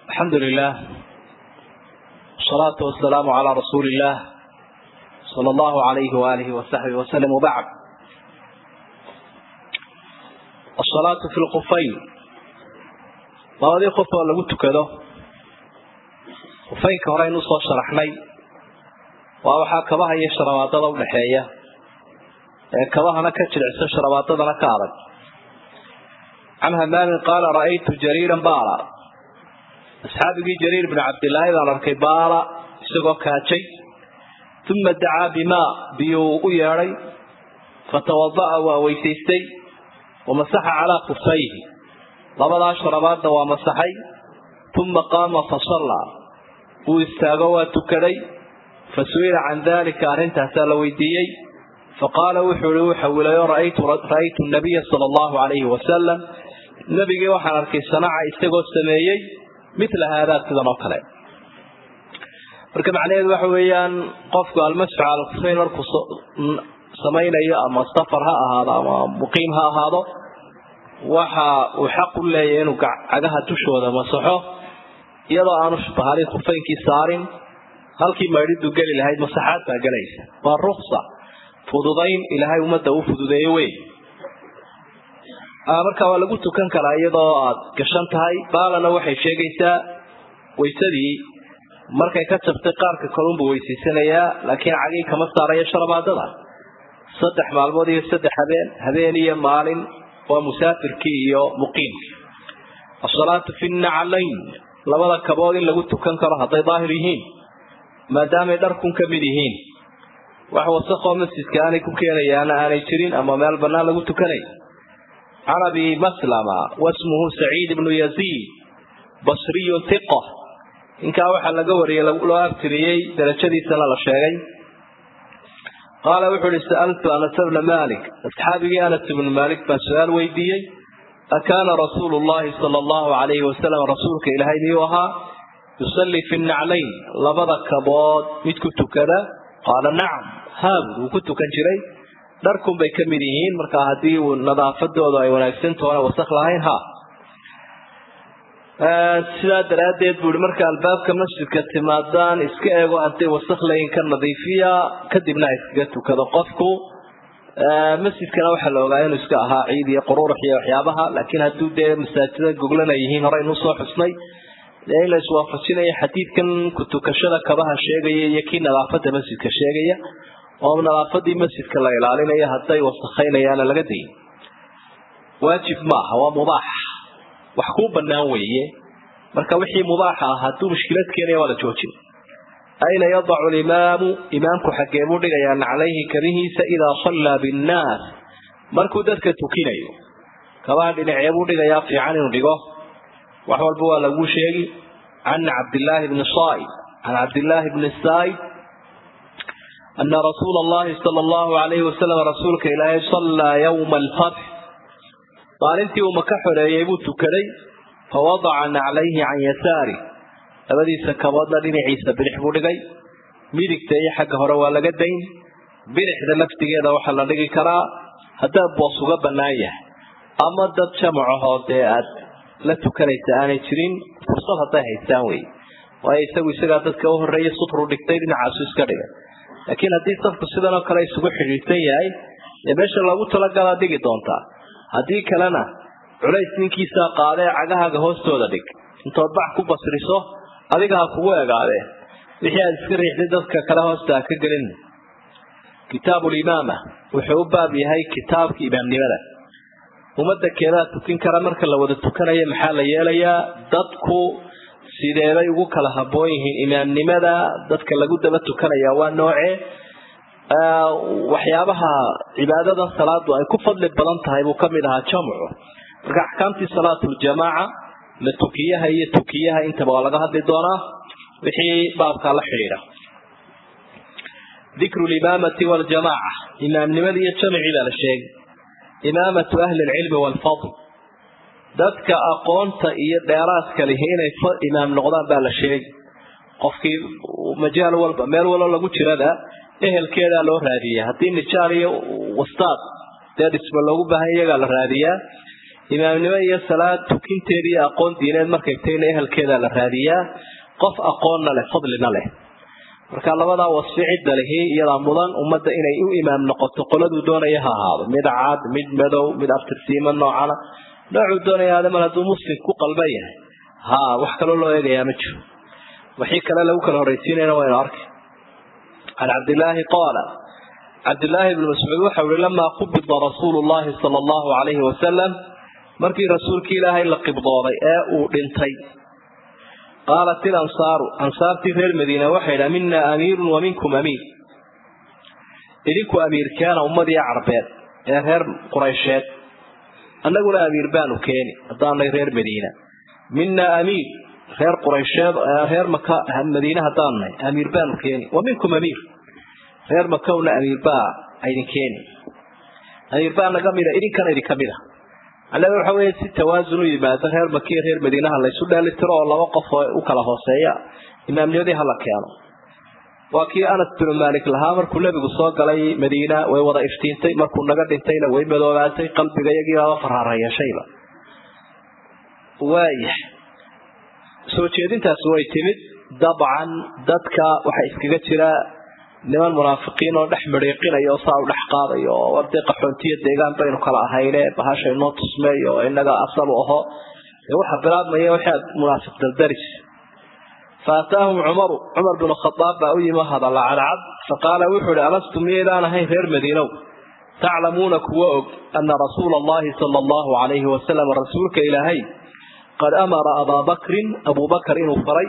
الحمد لله والصلاة والسلام على رسول الله صلى الله عليه وآله وصحبه وسلم وبعد الصلاة في الخفين labadii qof oo lagu tukado khufaynka hore aynu soo sharaxnay waa waxaa kabaha iyo sharabaadada udhaxeeya ee kabahana ka jilicsan sharabaadadana ka adag can hamaamin qaala ra'aytu jariiran baala asxaabigii jariir bn cabdilaahi baan arkay baala isagoo kaajay uma dacaa bimaa biyuu u yeedhay fatawada'a waa weysaystay wamasaxa calaa kufayhi labadaa sharabaadna waa masaxay uma qaama fasallaa wuu istaago waa tukaday fa su-ila can dalika arrintaasaa la weydiiyey faqaala wuxuu ihi wuxa wilayo ra'aytu nabiya sala allahu calayhi wasalam nebigii waxaan arkay sanaca isagoo sameeyey mila haadaa sidan oo kale marka macnaheedu waxa weeyaan qofku almasxu cala kufayn markuu samaynayo ama safar ha ahaado ama muqiim ha ahaado waxa uu xaq u leeyahay inuu cagaha dushooda masaxo iyadoo aanu bahali khufaynkii saarin halkii maydhidu geli lahayd masaxaad baa gelaysa waa ruksa fududayn ilaahay ummadda u fududeeye wey marka waa lagu tukan karaa iyadoo aad gashan tahay baalana waxay sheegaysaa waysadii markay ka jabtay qaarka kalunbuu weysaysanayaa laakiin cagii kama saarayo sharabaadada saddex maalmood iyo saddex habeen habeen iyo maalin waa musaafirkii iyo muqiimkii asalaatu fi naclayn labada kabood in lagu tukan karo hadday daahir yihiin maadaamay dharkun ka mid yihiin wax wasaqoo masjidka aanay ku keenayaana aanay jirin ama meel bannaan lagu tukanay can abi maslama wasmuhu saciid ibnu yaziid basriyun hiqa ninkaa waxaa laga wariyey loo abtiriyey darajadiisana la sheegay qaala wuxuu ihi sa'altu anas bna malik asxaabigii anas ibnu malik baan su-aal weydiiyey akaana rasuulu llahi sala allahu calayhi wasalam rasuulka ilaahay miyuu ahaa yusallii fi naclayn labada kabood mid ku tukada qaala nacam haabud wuu ku tukan jiray dharkun bay ka mid yihiin markaa haddii uu nadaafadoodu ay wanaagsantoona wasak lahayn ha sidaa daraaddeed buu ihi marka albaabka masjidka timaadaan iska eego hadday wasak layin ka nadiifiya kadibna iskaga tukado qofku masjidkana waxaa la ogaa inuu iska ahaa ciid iyo qururux iyo waxyaabaha laakiin hadduu dee masaajida goglana yihiin hore inuu soo xusnay dee in la iswaafajinayo xadiidkan kutukashada kabaha sheegaya iyo kii nadaafada masjidka sheegaya oo nadaafadii masjidka la ilaalinayo hadday wasakaynayaana laga dayin waajib maaha waa mubaax wax kuu banaan weeye marka wixii mubaaxa ah hadduu mushkilad keenaya waa la joojin ayna yadacu limaamu imaamku xaggee buu dhigayaa naclayhi kabihiisa idaa sallaa binnaas markuu dadka tukinayo kabaha dhinacee buu dhigayaa fiican inuu dhigo wax walba waa laguu sheegi can cabdillaahi bni saaid can cabdillaahi bni saaid ana rasuula allahi sala allahu alayhi wasalam rasuulka ilaahay sallaa yowma alfatx maalintii uu maka xoreeyey buu tukaday fawadaca naclayhi can yasaari labadiisa kaboodna dhinaciisa bidix buu dhigay midigta iyo xagga hore waa laga dayn bidixda laftigeeda waxaa la dhigi karaa haddaad boos uga bannaan yahay ama dad jamacahoo dee aad la tukanaysa aanay jirin fursad hadday haystaan wey waayo isagu isagaa dadka u horreeya sutru dhigtay dhinacaasu iska dhigay laakiin haddii safku sidan oo kale isugu xidhiidsan yahay dee meesha loogu talagalaa dhigi doontaa haddii kalena culays ninkiisaa qaadee cagahaaga hoostooda dhig intood bax ku basriso adiga ha kugu egaadee wixii aad iska riixday dadka kale hoosta ha ka gelin kitaabulimaama wuxuu u baab yahay kitaabka imaamnimada ummadda keedaa tukin kara marka la wada tukanayo maxaa la yeelayaa dadku sideebay ugu kala habboon yihiin imaamnimada dadka lagu daba tukanaya waa noocee waxyaabaha cibaadada salaadu ay ku fadli badan tahay buu kamid ahaa jamcu marka axkaamtii salaatuljamaaca la tukiyaha iyo tukiyaha intaba waa laga hadli doonaa wixii baabkaa la xidhiidha dikru limaamati waljamaaca imaamnimada iyo jamcii baa la sheegay imaamatu ahli lcilmi waalfadl dadka aqoonta iyo dheeraadka lihi inay imaam noqdaan baa la sheegay qofkii majaal walba meel walba lagu jirada ehelkeedaa loo raadiyaa haddii nijaal iyo wastaad dee dhisba loogu baahan iyagaa la raadiyaa imaamnimo iyo salaad tukinteeda iyo aqoon diineed markay tayna ehelkeeda la raadiyaa qof aqoonna leh fadlina leh marka labadaa wasfi cidda lihi iyadaa mudan ummadda inay u imaam noqoto qoladuu doonaya ha ahaado mid cad mid madow mid aftirsiimo noocana noocuu doonaya aadamal hadduu muslim ku qalban yahay ha wax kaloo loo eegayaa ma jiro wixii kale lagu kala horraysiinayna waynu arkay can cabdillaahi qaala cabdillaahi bni mascuud waxau ihi lamaa qubida rasuulu llahi sala allahu calayhi wasalam markii rasuulkii ilaahay la qibdooday ee uu dhintay qaalat ilansaaru ansaartii reer madiina waxay idhaha mina amiirun wa minkum amiir idinku amiirkeena ummadii carbeed ee reer quraysheed annaguna amiir baanu keeni haddaanay reer madiina mina amiir reer quraysheed reer maka madiine haddaan nahay amiir baanu keeni wa minkum amiir reer makowna amiir baa aydin keeni amiir baa naga mida idinkana idinka mid a macnaheedu waxa weeye si tawaasun u yimaado reer makiya reer madiinaha laysu dheelitiro oo laba qof oo u kala hooseeya imaamnimadii hala keeno waa kii anas binu maalik lahaa markuu nebigu soo galay madiina way wada iftiintay markuu naga dhintayna way madoobaatay qalbiga iyagiibaaba faraarayashayba waaya soo jeedintaasi way timid dabcan dadka waxaa iskaga jira niman munaafiqiin oo dhex midhiiqinaya oo saa u dhex qaadayo oo warday qaxoontiya deegaan baynu kala ahayne bahasha inoo tusmeeyo oo inaga asal u aho dee waxa bilaabmaya waxaad munaafiq daldaris faataahum cumaru cumar binu khadaab baa u yimi hadalla cadcad faqaala wuxuu ihi alastu miyaydaan ahayn reer madiinow taclamuuna kuwa og ana rasuula allahi sala allahu calayhi wasalam rasuulka ilaahay qad amara abaa bakrin abuu bakar inuu faray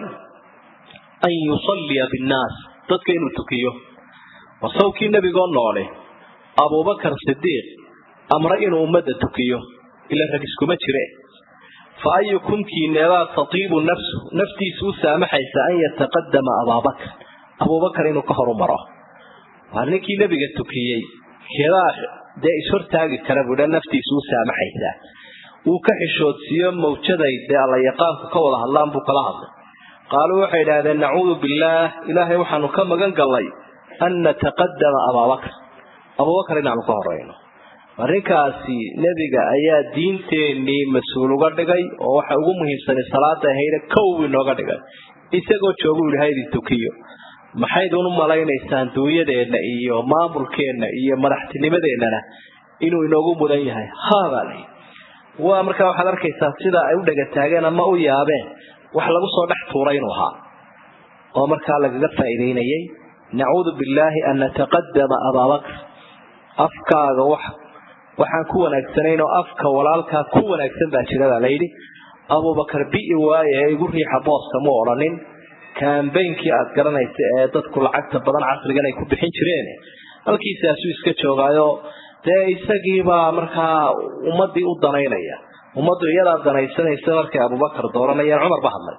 an yusalliya binnaas dadka inuu tukiyo wasawkii nebigoo noole abuubakar sidiiq amre inuu ummadda tukiyo ila rag iskuma jire fa ayukum kiineebaa tatiibu nafsu naftiisu u saamaxaysa an yataqadama abaabakr abuubakar inuu ka horu maro waa ninkii nebiga tukiyey keedaa dee ishortaagi kara buudha naftiisu u saamaxaysaa wuu ka xishoodsiiyo mawjaday dee alla yaqaanku ka wada hadlaan buu kala hadlay qaaluu waxay idhaahdeen nacuudu billaah ilaahay waxaanu ka magan gallay an nataqadama abaabakr abuubakar inaanu ka horeyno arrinkaasi nebiga ayaa diinteennii mas-uul uga dhigay oo waxa ugu muhiimsanay salaada ahayna kow inooga dhigay isagoo joogu ilahay idin tukiyo maxaydun u malaynaysaan duunyadeenna iyo maamulkeenna iyo madaxtinimadeennana inuu inoogu mudan yahay haabaa layi waa markaa waxaad arkaysaa sida ay u dhegataageen ama u yaabeen wax lagu soo dhex tuuray inuu ahaa oo markaa lagaga faa'iidaynayay nacuudu billaahi an nataqadama abaabakr afkaaga wax waxaan ku wanaagsanayn oo afka walaalkaa ku wanaagsan baa jira baa layidhi abubakar bi'i waaye ee igu riixa booska mu odhanin kaambeynkii aad garanaysa ee dadku lacagta badan casrigan ay ku bixin jireen halkiisaasuu iska joogaayo dee isagiibaa markaa ummadii u danaynaya ummaddu iyadaa danaysanaysa markay abubakar dooranayeen cumar ba hadlay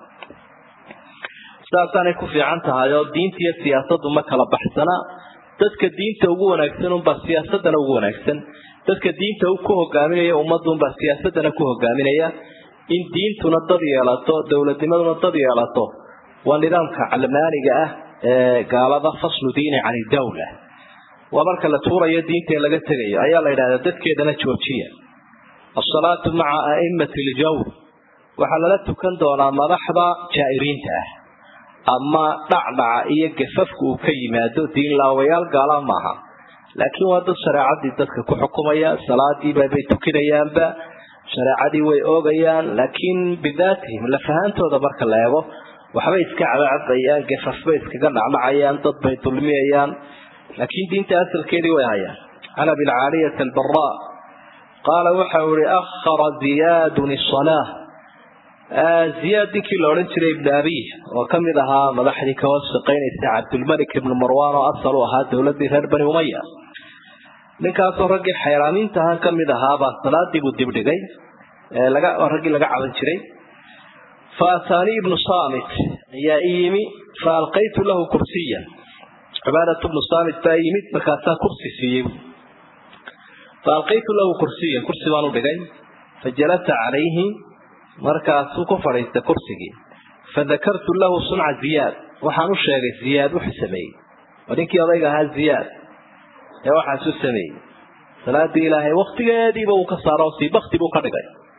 sidaasaanay ku fiican tahay oo diinta iyo siyaasaddu ma kala baxsana dadka diinta ugu wanaagsan unbaa siyaasadana ugu wanaagsan dadka diinta ku hogaaminaya ummadunbaa siyaasadana ku hogaaminaya in diintuna dad yeelato dowladnimaduna dad yeelato waa nidaamka calmaaniga ah ee gaalada faslu diini can idawla waa marka la tuurayo diinta ee laga tegayo ayaa la yidhahdaa dadkeedana joojiya asalaatu maca a'imati ljawr waxaa lala tukan doonaa madaxda jaa'iriinta ah ama dhacdhaca iyo gafafka uu ka yimaado diinlaawayaal gaala maaha laakiin waa dad shareecadii dadka ku xukumaya salaadiiba bay tukinayaanba shareecadii way oogayaan laakiin bidaatihim lafahaantooda marka la eego waxbay iska cabacabayaan gafafbay iskaga dhacdhacayaan dad bay dulmiyayaan laakiin diinta asalkeedii way hayaan can abilcaaliyati albara qaala waxa uu ihi akhara ziyaadun isalaa ziyaad ninkii la odhan jiray ibn abiy oo ka mid ahaa madaxdii ka hoos shaqaynaysa cabdulmalik ibnu marwan oo asal u ahaa dowladii reer bani umaya ninkaasoo raggii xayraaminta ahaan ka mid ahaabaa salaadii buu dibdhigay raggii laga caban jiray fa ataanii ibnu samit ayaa i yimi fa alqaytu lahu kursiyan cibaadatu ibnu samit baa yimid markaasaa kursi siiyey fa alqaytu lahu kursiyan kursi baan u dhigay fa jalasa calayhi markaasuu ku fadhiistay kursigii fadakartu lahu sunca ziyaad waxaan u sheegay ziyaad wuxuu sameeyey waa ninkii odayga ahaa ziyaad ee waxaasu sameeyey salaadii ilaahay waktigeediiba uu ka saaro sii bakti buu ka dhigay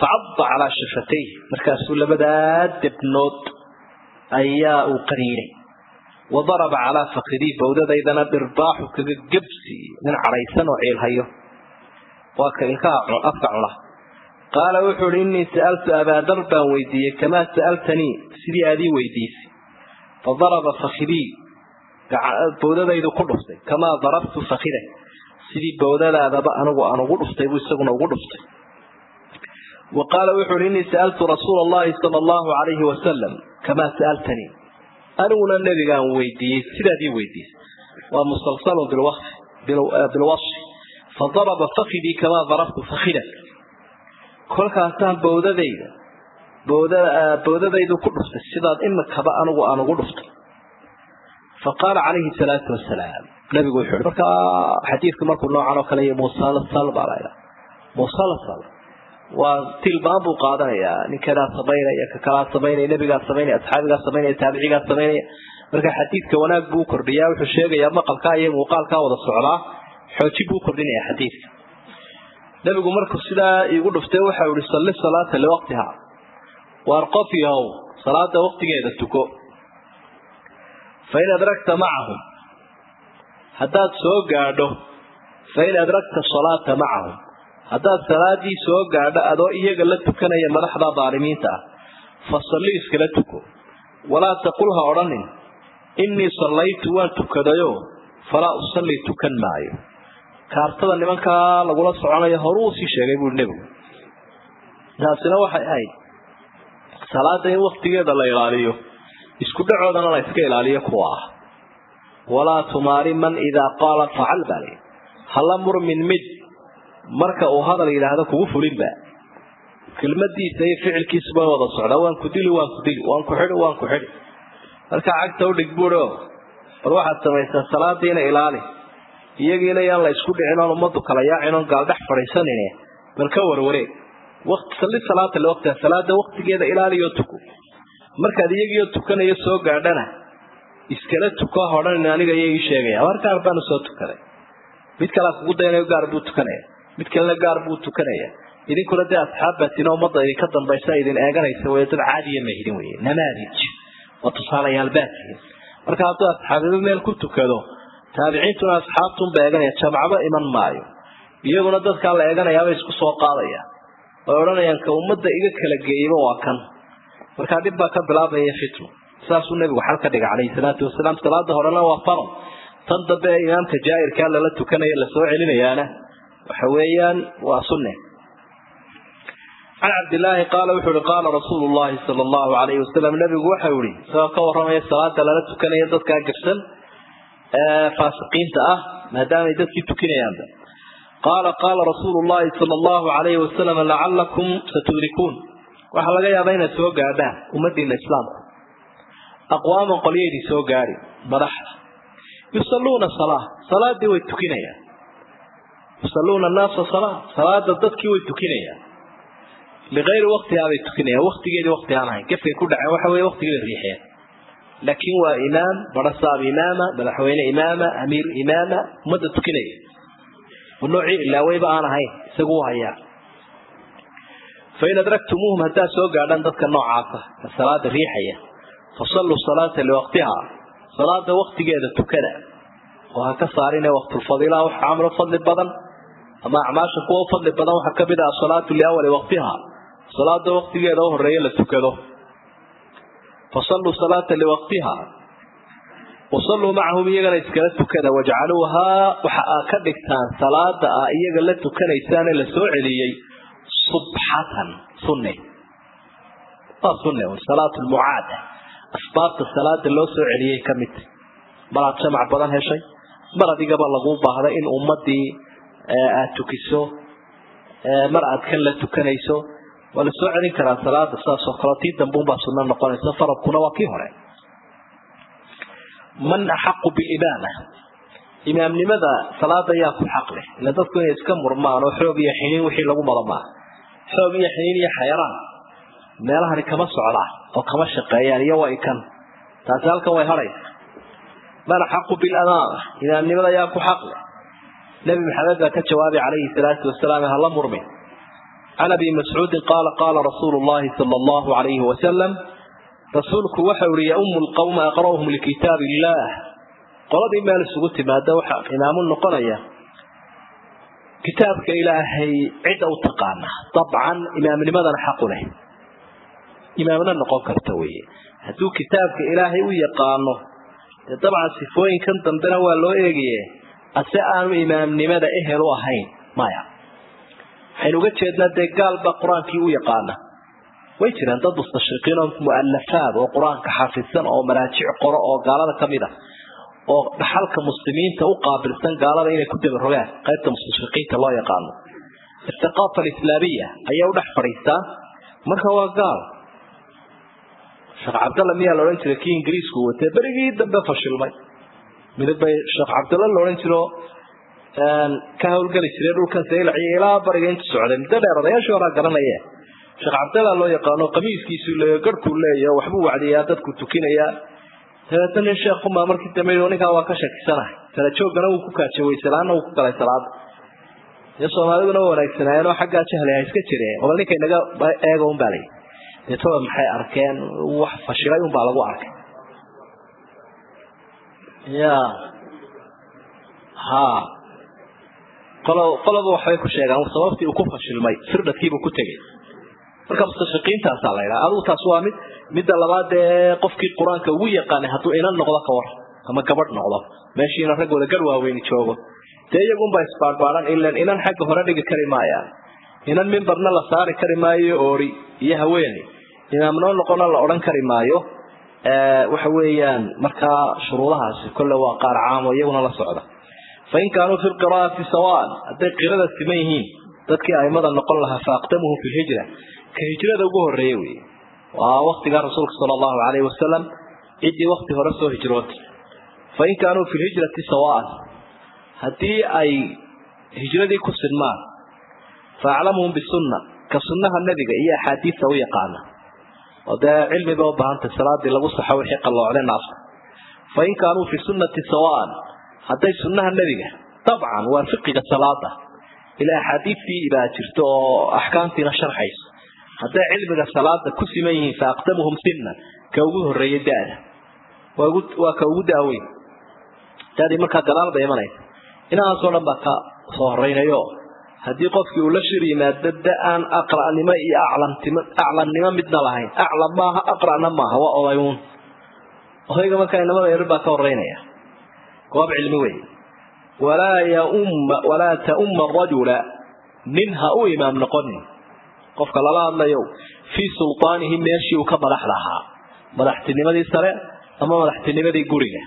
facadda calaa shafatayh markaasuu labadaa debnood ayaa uu qaniinay wa daraba calaa fakidii bawdadaydana dhirbaaxu kaga gebsi nin cadhaysan oo ciilhayo waa ka ilkaha afka cuna qaala wuxuu uhi innii sa'altu abaadar baan weydiiyey kamaa sa'altanii sidii aad ii weydiisay fa daraba fakidii bawdadaydu ku dhuftay kamaa darabtu fakida sidii bawdadaadaba anigu aan ugu dhuftay buu isaguna ugu dhuftay wa qaala wuxu uhi innii sa'altu rasuula allahi sala allahu calayhi wasalam kamaa sa'altanii aniguna nebigaan weydiiyey sidaad ii weydiisay waa musalsalun bilwasfi fa daraba fakidii kamaa darabtu fakida kolkaasaan bawdadayda bawdadaydu ku dhuftay sidaad imikaba anigu aan ugu dhuftay faqaala calayhi salaatu wasalaam nabigu wuxuu i markaa xadiidku markuu noocan oo kale iyo musalsal baa laydhaa musalsal waa tilbaan buu qaadanayaa ninkanaa samaynaya ka kalaa samaynaya nebigaa samaynaya asxaabigaa samaynaya taabicigaa samaynaya marka xadiidka wanaag buu kordhiyaa wuxuu sheegayaa maqalkaa iyo muuqaalkaa wada socdaa xoojin buu kordhinaya xadiidka nebigu markuu sidaa iigu dhuftay waxa ihi salli salaata liwaqtiha waar qof yahow salaada waqtigeeda tuko fain adragta macahum haddaad soo gaadho fain adragta salaata macahum haddaad salaadii soo gaadho adoo iyaga la tukanaya madaxda daalimiinta ah fa salli iskala tuko walaa taqul ha odhanin innii sallaytu waan tukadayo falaa usalli tukan maayo kaartada nimankaa lagula soconayo horuu sii sheegay buui nebigu taasina waxay ahayd salaada in waktigeeda la ilaaliyo isku dhacoodana la iska ilaaliyo kuwa ah walaa tumaari man idaa qaala facal baa lii hala murmin mid marka uu hadal yidhaahdo kugu fulinba kelmadiisa iyo ficilkiisuba wada socdaa waan ku dili waan ku dili waan ku xidhi waan ku xidhi markaa cagta udhig buuo bal waxaad samaysaa salaadiina ilaali iyagiina yaan la isku dhicin oon ummadu kala yaacin oon gaaldhex fadhiisanin bal ka warwareeg salli salaata liwaqtiha salaada waqtigeeda ilaaliyo tuko markaad iyagiio tukanayo soo gaadhana iskala tuko ha odhanin aniga iyo ii sheegaya war gaar baanu soo tukaday mid kalea kugu daynayo gaar buu tukanaya mid kalena gaar buu tukanaya idinkuna dee asxaabbaatina ummadda idinka dambaysa idin eeganaysa way dad caadiya ma hidin weye namaadij waa tusaalayaal baatihin marka hadduu asxaabiba meel ku tukado taabiciintuna asxaabtunba eeganaya jamacba iman maayo iyaguna dadkaa la eeganayaabay isku soo qaadaya way odhanayaan ka ummadda iga kala geeyaba waa kan markaa dhib baa ka bilaabaya fitno saasuu nebigu xal ka dhigay calayhi salaatu wasalaam salaada horena waa faral tan dambe ee imaamka jaa'irkaa lala tukanaya lasoo celinayaana waxa weeyaan waa sunne can cabdilaahi qaala wuxuu ihi qaala rasuulu llahi sala allahu calayhi wasalam nebigu waxau ihi isagoo ka warramaya salaada lala tukanaya dadkaa gabsan ee faasiqiinta ah maadaamay dadkii tukinayaanba qaala qaala rasuulu llahi sala allahu calayhi wasalam lacalakum satudrikuun waxaa laga yaabaa inaad soo gaadhaan ummadiina islaamku aqwaaman qolyaydii soo gaadhi madaxda yusalluuna salaa salaadii way tukinayaan yusalluuna annaasa salaa salaada dadkii way tukinayaan ligayri waqtihaa bay tukinayaan waqtigeedii waqti aan ahayn gefkay ku dhaceen waxa weye waqtigii bay riixeen laakiin waa imaam barasaab imaama madaxweyne imaama amiir imaama ummadda tukinaya noocii ilaaweyba aan ahayn isagu u hayaa fain adraktumuuhum haddaad soo gaadhaan dadka noocaasa ka salaada riixaya fasalluu salaata liwaqtiha salaada waqtigeeda tukada oo ha ka saarine waqtulfadiila wax camlo fadli badan ama acmaasha kuwa u fadli badan waxaa kamid ah asalaatu liawali waqtiha salaada waqtigeeda u horeeya la tukado fasalluu salaata liwaqtiha wasalluu macahum iyagana iskala tukada wajcaluuhaa waxa aa ka dhigtaan salaada ah iyaga la tukanaysaane la soo celiyey subxatan sunne waa sunne salaat lmucaada asbaabta salaada loo soo celiyey ka mid maraad jamac badan heshay mar adigaba lagu baahday in ummadii aad tukiso mar aad kan la tukanayso waa la soo celin karaa salaada saasoo kale tii dambuunbaa sunno noqonaysa faradkuna waa kii hore man axaqu bilimaama imaamnimada salaada yaa ku xaq leh ila dadku inay iska murmaan oo xoog iyo xiniin wixii lagu mada maaha xoog iyo xiniin iyo xayraan meelahani kama socdaan oo kama shaqeeyaan iyo way kan taasi halkan way hadhaysa man axaqu bilamaama imaamnimada yaa ku xaq leh nebi maxamed baa ka jawaabay calayhi salaatu wasalaam hala murmin can abi mascuudin qaala qaala rasuulu llahi sala allahu alayhi wasalam rasuulku waxau ihi yaumu lqawma aqra'uhum likitaab illaah qoladii meel isugu timaada waxaa imaamu noqonaya kitaabka ilaahay cidda u taqaana dabcan imaamnimadana xaqu leh imaamna noqon karta weye hadduu kitaabka ilaahay u yaqaano dee dabcan sifooyinkan dambena waa loo eegaye ase aanu imaamnimada ehel u ahayn maya waxaynu uga jeednaa dee gaalbaa qur-aankii u yaqaana way jiraan dad mustashriqiin oo mu'alafaad oo qur-aanka xafidsan oo maraajic qoro oo gaalada ka mid ah oo dhaxalka muslimiinta u qaabilsan gaalada inay ku dabarogaan qaybta mustashriqiinta loo yaqaano athaqaafa alislaamiya ayay u dhex fadhiistaa marka waa gaal sheekh cabdalla miyaa la odhan jiray kii ingiriisku watee berigii dambe fashilmay midab bay sheekh cabdalla la odhan jiro ka hawlgeli jiray dhulkan saylaciyo ilaa bariga intu socday muddo dheer odayaashii horaa garanaye sheekh cabdalla loo yaqaano qamiiskiisuu leeyo garhkuu leeyaho waxbuu wacdiyaa dadku tukinayaa dabeetna nin sheekhumaa markii dambe ninkaa waa ka shakisanahay kala joogana wuu ku kaajay waysalaana wuu ku galay salaada dee soomaaliduna waa wanaagsanaayeenoo xaggaa jahli ha iska jireen bal ninka inaga eega un baa layi deetoba maxay arkeen wax fashilay un baa lagu arkay ya ha qolo qoloba waxbay ku sheegaan sababtii uu ku fashilmay firdhadkiibuu ku tegey marka mustashriqiintaasaa la ydhaha adugu taas waa mid midda labaad dee qofkii qur-aanka ugu yaqaanay hadduu inan noqdo ka war ama gabadh noqdo meeshiina raggooda gar waaweyni joogo dee iyagunbaa isbaarbaaran ilan inan xagga hore dhigi kari maayaan inan mimbarna la saari kari maayo oori iyo haweeni imaamnoo noqona la odhan kari maayo waxa weeyaan markaa shuruudahaasi kolle waa qaar caamo iyaguna la socda fain kaanuu fi lqiraa'ati sawaan hadday qirada siman yihiin dadkii aimada noqon lahaa faaqdamuhum fi lhijra ka hijrada ugu horeeye wey waa waktigaa rasuulka sala allahu alayhi wasalam ciddii wakti hore soo hijrootay fain kaanuu fi lhijrati sawaan haddii ay hijradii ku sinmaan faaclamuhum bisunna ka sunnaha nebiga iyo axaadiista u yaqaana oo dee cilmiba u baahantay salaadii lagu saxo wixii qalloocday naafka fain kaanuu fi sunnati sawaan hadday sunnaha nebiga dabcan waa fiqiga salaada ilaa axaadiistii baa jirto oo axkaamtiina sharxayso hadday cilmiga salaada ku siman yihiin fa aqdamuhum sinnan ka ugu horeeya da-da waa ka ugu daaweyn dadii markaa gadaal bay imanaysa inahaasoo dhan baa ka soo horeynayo haddii qofkii uu la shir yimaado da aan aqra'nimo iyo aclamnimo midna lahayn aclam maaha aqra'na maaha waa odayuun odayga markaa inamada yarir baa ka horeynaya goob cilmi wey walaa yaumma walaa taumma arajula nin ha u imaam noqonin qofka lala hadlayo fii sultaanihi meeshii uu ka madaxda ahaa madaxtinimadii sare ama madaxtinimadii guriga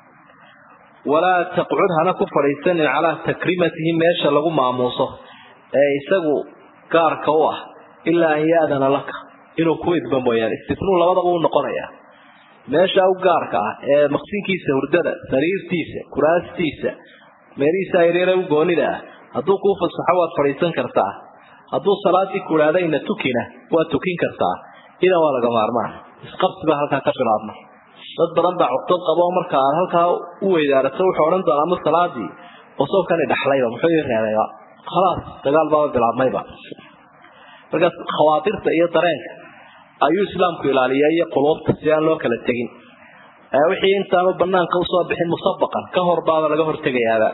walaa taqcud hana ku fadhiisanin calaa takrimatihi meesha lagu maamuuso ee isagu gaarka u ah ilaa an yaadana laka inuu ku idba mooyaane istifnuu labadaba u noqonaya meesha u gaarka ah ee maqsinkiisa hurdada sariirtiisa kuraastiisa meelihiisa yaryare u goonida ah hadduu kuu fasaxo waad fadhiisan kartaa hadduu salaadii kudhaadayna tukina waad tukin kartaa idan waa laga maarmaan isqabsi baa halkaa ka bilaabma dad badan baa cuqdad qabo marka aad halkaa u weydaarato wuxuu odhan doonaa ma salaadii osowkani dhaxlayba muxuu ii reebayba khalaas dagaal baaba bilaabmayba markaas khawaatirta iyo dareenka ayuu islaamku ilaaliyaa iyo quluubta si aan loo kala tegin wixii intaanu banaanka usoo bixin musabaqan ka hor baaba laga hortegayaaba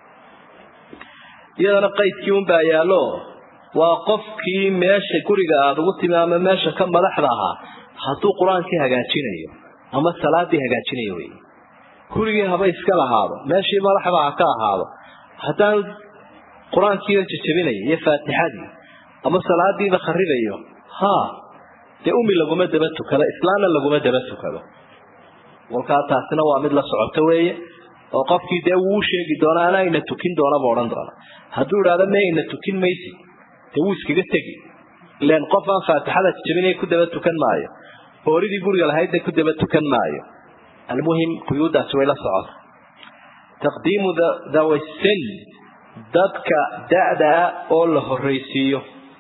iyadana qaydkii unbaa yaallo waa qofkii meesha guriga aada ugu timi ama meesha ka madaxda ahaa hadduu qur-aankii hagaajinayo ama salaadii hagaajinayo wey gurigii haba iska lahaado meeshii madaxda ha ka ahaado haddaanu qur-aankiiba jajabinayo iyo faatixadii ama salaadiiba kharibayo ha dee umi laguma daba tukado islaamna laguma daba tukado walkaa taasina waa mid la socoto weeye oo qofkii dee wuu sheegi doona anaa ina tukin doonaba odhan doona hadduu idhahdo me ina tukin maysid dee wuu iskaga tegi ilan qof aan faatixada jajabinaya ku daba tukan maayo hooridii guriga lahaydna ku daba tukan maayo almuhim quyuudaasi way la socota taqdiimu dawasin dadka da-daa oo la horreysiiyo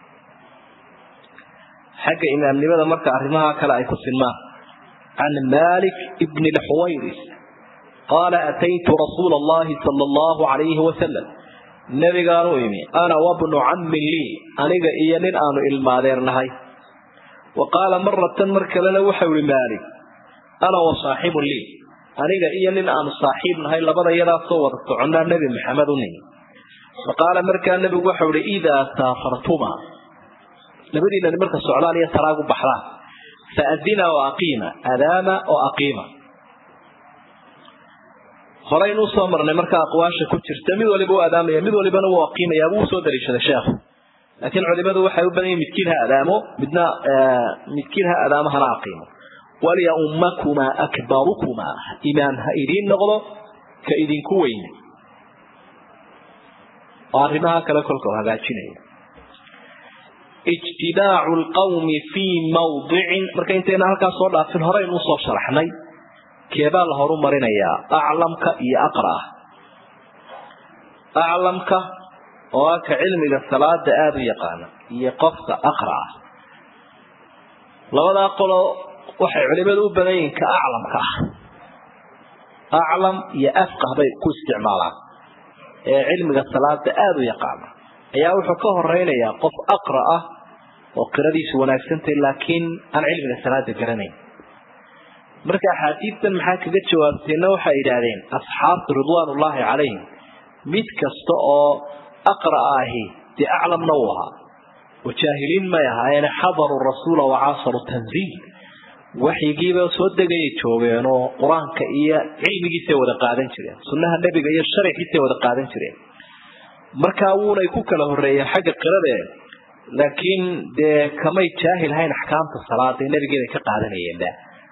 xagga imaamnimada marka arrimaha kale ay ku sinmaan can malik bni lxuwayris qaala ataytu rasuula allahi sala allahu calayhi wasalam nebigaan u imi ana wabnu cammin lii aniga iyo nin aanu ilmaadeernahay wa qaala maratan mar kalena waxau ihi maalik ana wa saaxibun lii aniga iyo nin aanu saaxiib nahay labada yadaasoo wada soconnaa nebi maxamed u nimi fa qaala markaa nebigu waxau ihi idaa saafartuma labadiinani marka socdaan iyo taraagu baxdaan fa adina oo aqiima adaama oo aqiima horeynuu soo marnay markaa aqwaasha ku jirta mid waliba u adaamaya mid walibana wuu aqiimaya buu usoo daliishaday sheekhu laakiin culimadu waxay u badan yihin midkiin ha adaamo midna midkiin ha adaamo hana aqiimo walya ummakumaa akbarukumaa imaam ha idiin noqdo ka idinku weyne oo arrimaha kale kolka u hagaajinaya ijtidaacu lqawmi fii mawdicin marka intayna halkaas soo dhaafin horeynu usoo sharaxnay keebaa la horu marinayaa aclamka iyo aqra'a aclamka oo ah ka cilmiga salaada aada u yaqaana iyo qofka aqra'a labadaa qolo waxay culimadu u badan yihiin ka aclamka ah aclam iyo afqah bay ku isticmaalaan ee cilmiga salaada aada u yaqaana ayaa wuxuu ka horeynayaa qof aqra ah oo qiradiisu wanaagsantay laakiin aan cilmiga salaada garanayn marka axaadiistan maxaa kaga jawaabteenna waxay yidhaahdeen asxaabtu ridwaanullaahi calayhim mid kasta oo aqra'a ahi dee aclamna uu ahaa wajaahiliin may ahaayeene xadaruu rasuula wacaasaru tanziil waxyigiiba soo degayay joogeen oo qur-aanka iyo cilmigiisay wada qaadan jireen sunnaha nebiga iyo sharcigiisay wada qaadan jireen markaa wuunay ku kala horreeyeen xagga qirade laakiin dee kamay jaahil hayn axkaamta salaada nebigeeday ka qaadanayeenba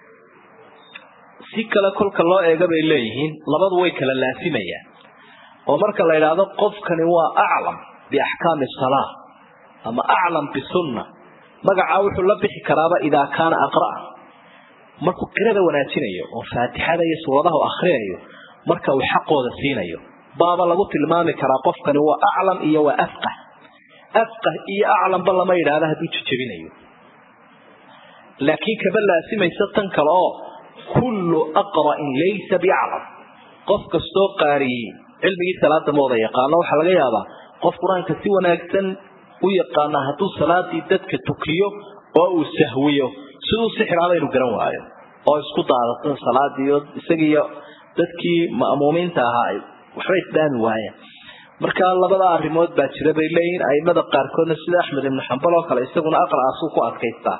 si kale kolka loo eega bay leeyihiin labadu way kala laasimayaan oo marka la yidhaahdo qofkani waa aclam biaxkaami salaa ama aclam bisunna magacaa wuxuu la bixi karaaba idaa kaana aqra'a markuu qirada wanaajinayo oo faatixada iyo suuradaha u akrinayo marka uu xaqooda siinayo baaba lagu tilmaami karaa qofkani waa aclam iyo waa afqah afqah iyo aclamba lama yidhaahdo hadduu jejebinayo laakiin kaba laasimaysa tan kale oo kullu aqra'in laysa biaclam qof kastoo qaariyey cilmigii salaada ma wada yaqaano waxaa laga yaabaa qof qur-aanka si wanaagsan u yaqaana hadduu salaadii dadka tukiyo oo uu sahwiyo siduu sixiraaba inuu garan waayo oo isku daadato salaadiio isagiiyo dadkii ma'muumiinta ahaa waxba isdaami waayeen marka labada arrimood baa jira bay leeyihiin aimada qaarkoodna sida axmed ibnu xambal oo kale isaguna aqra'aasuu ku adkaystaa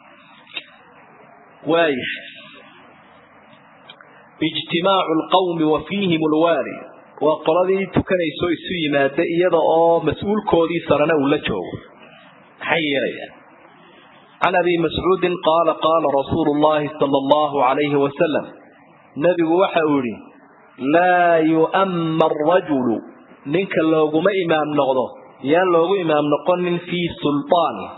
waaya ijtimaacu lqawmi wa fiihim lwaali waa qoladii tukanayso isu yimaada iyada oo mas-uulkoodii sarena uu la joogo maxay yeelayaan can abi mascuudin qaala qaala rasuulu llahi sala allahu calayhi wasalam nebigu waxa uu yihi laa yu'amma arajulu ninka looguma imaam noqdo yaan loogu imaam noqonin fii sulطaani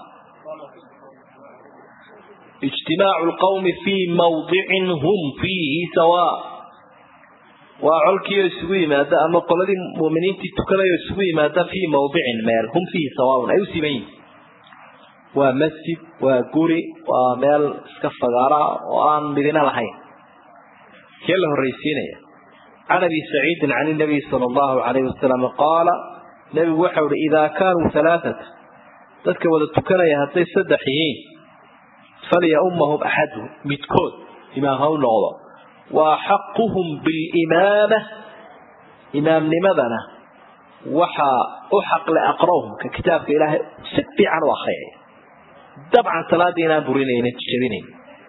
ijtimaacu lqawmi fii mawdicin hum fiihi sawaa waa colkiioo isugu yimaada ama qoladii muminiintii tukadayo isugu yimaada fii mawdicin meel hum fiihi sawaaun ay u siman yihin waa masjid waa guri waa meel iska fagaara oo aan midina lahayn kee la horraysiinaya can abi saciidin can inabiy sala allahu calayhi wasalam qaala nebigu waxau ihi idaa kaanuu halaaata dadka wada tukanaya hadday saddex yihiin falyaumahum axadu midkood imaam ha u noqdo wa axaquhum bilimaama imaamnimadana waxaa u xaqle aqra'uhum ka kitaabka ilaahay si fiican u akriyaya dabcan salaadii inaan burinaynin jabinayn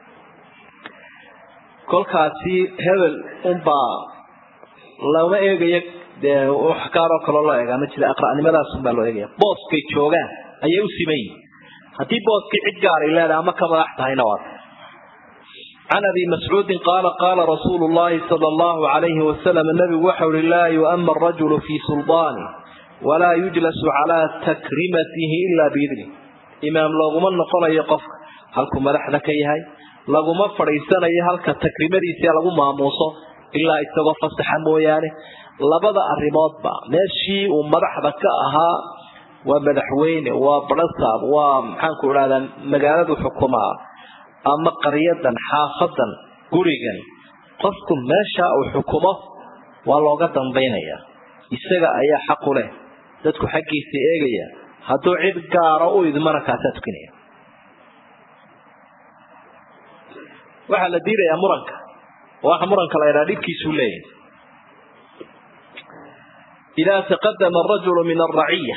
kolkaasi hebel unbaa lama eegayo dee wax gaaroo kaloo loo eegaa ma jira aqra'nimadaasunbaa loo eegaya booskay joogaan ayay u siman yihin haddii booskii cid gaaray leedahay ama ka madax tahayna waa can abi mascuudin qaala qaala rasuulu llahi sala allahu calayhi wasalam nabigu waxau ihi laa yu'ama arajulu fii suldaani walaa yujlasu calaa takrimatihi ilaa biidni imaam looguma noqonayo qofka halkuu madaxda ka yahay laguma fadhiisanayo halka takrimadiisa lagu maamuuso ilaa isagoo fasaxa mooyaane labada arrimoodba meeshii uu madaxda ka ahaa waa madaxweyne waa barasaab waa maxaanku idhahdaa magaaladu xukumaa ama qaryadan xaafadan gurigan qofku meesha uu xukumo waa looga dambaynaya isaga ayaa xaq u leh dadku xaggiisa eegaya hadduu cid gaaro u idmana kaasaa tukinaya waxaa la diidayaa muranka waxa muranka la ydhaha dhibkiisuu leeyahay idaa taqadama arajulu min alraciya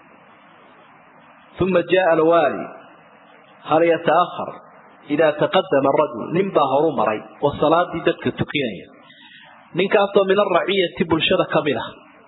uma jaءa alwaali hal yataahar idaa taqadama arajul nin baa horu maray oo salaadii dadka tukinaya ninkaasoo min alraciyati bulshada ka mid ah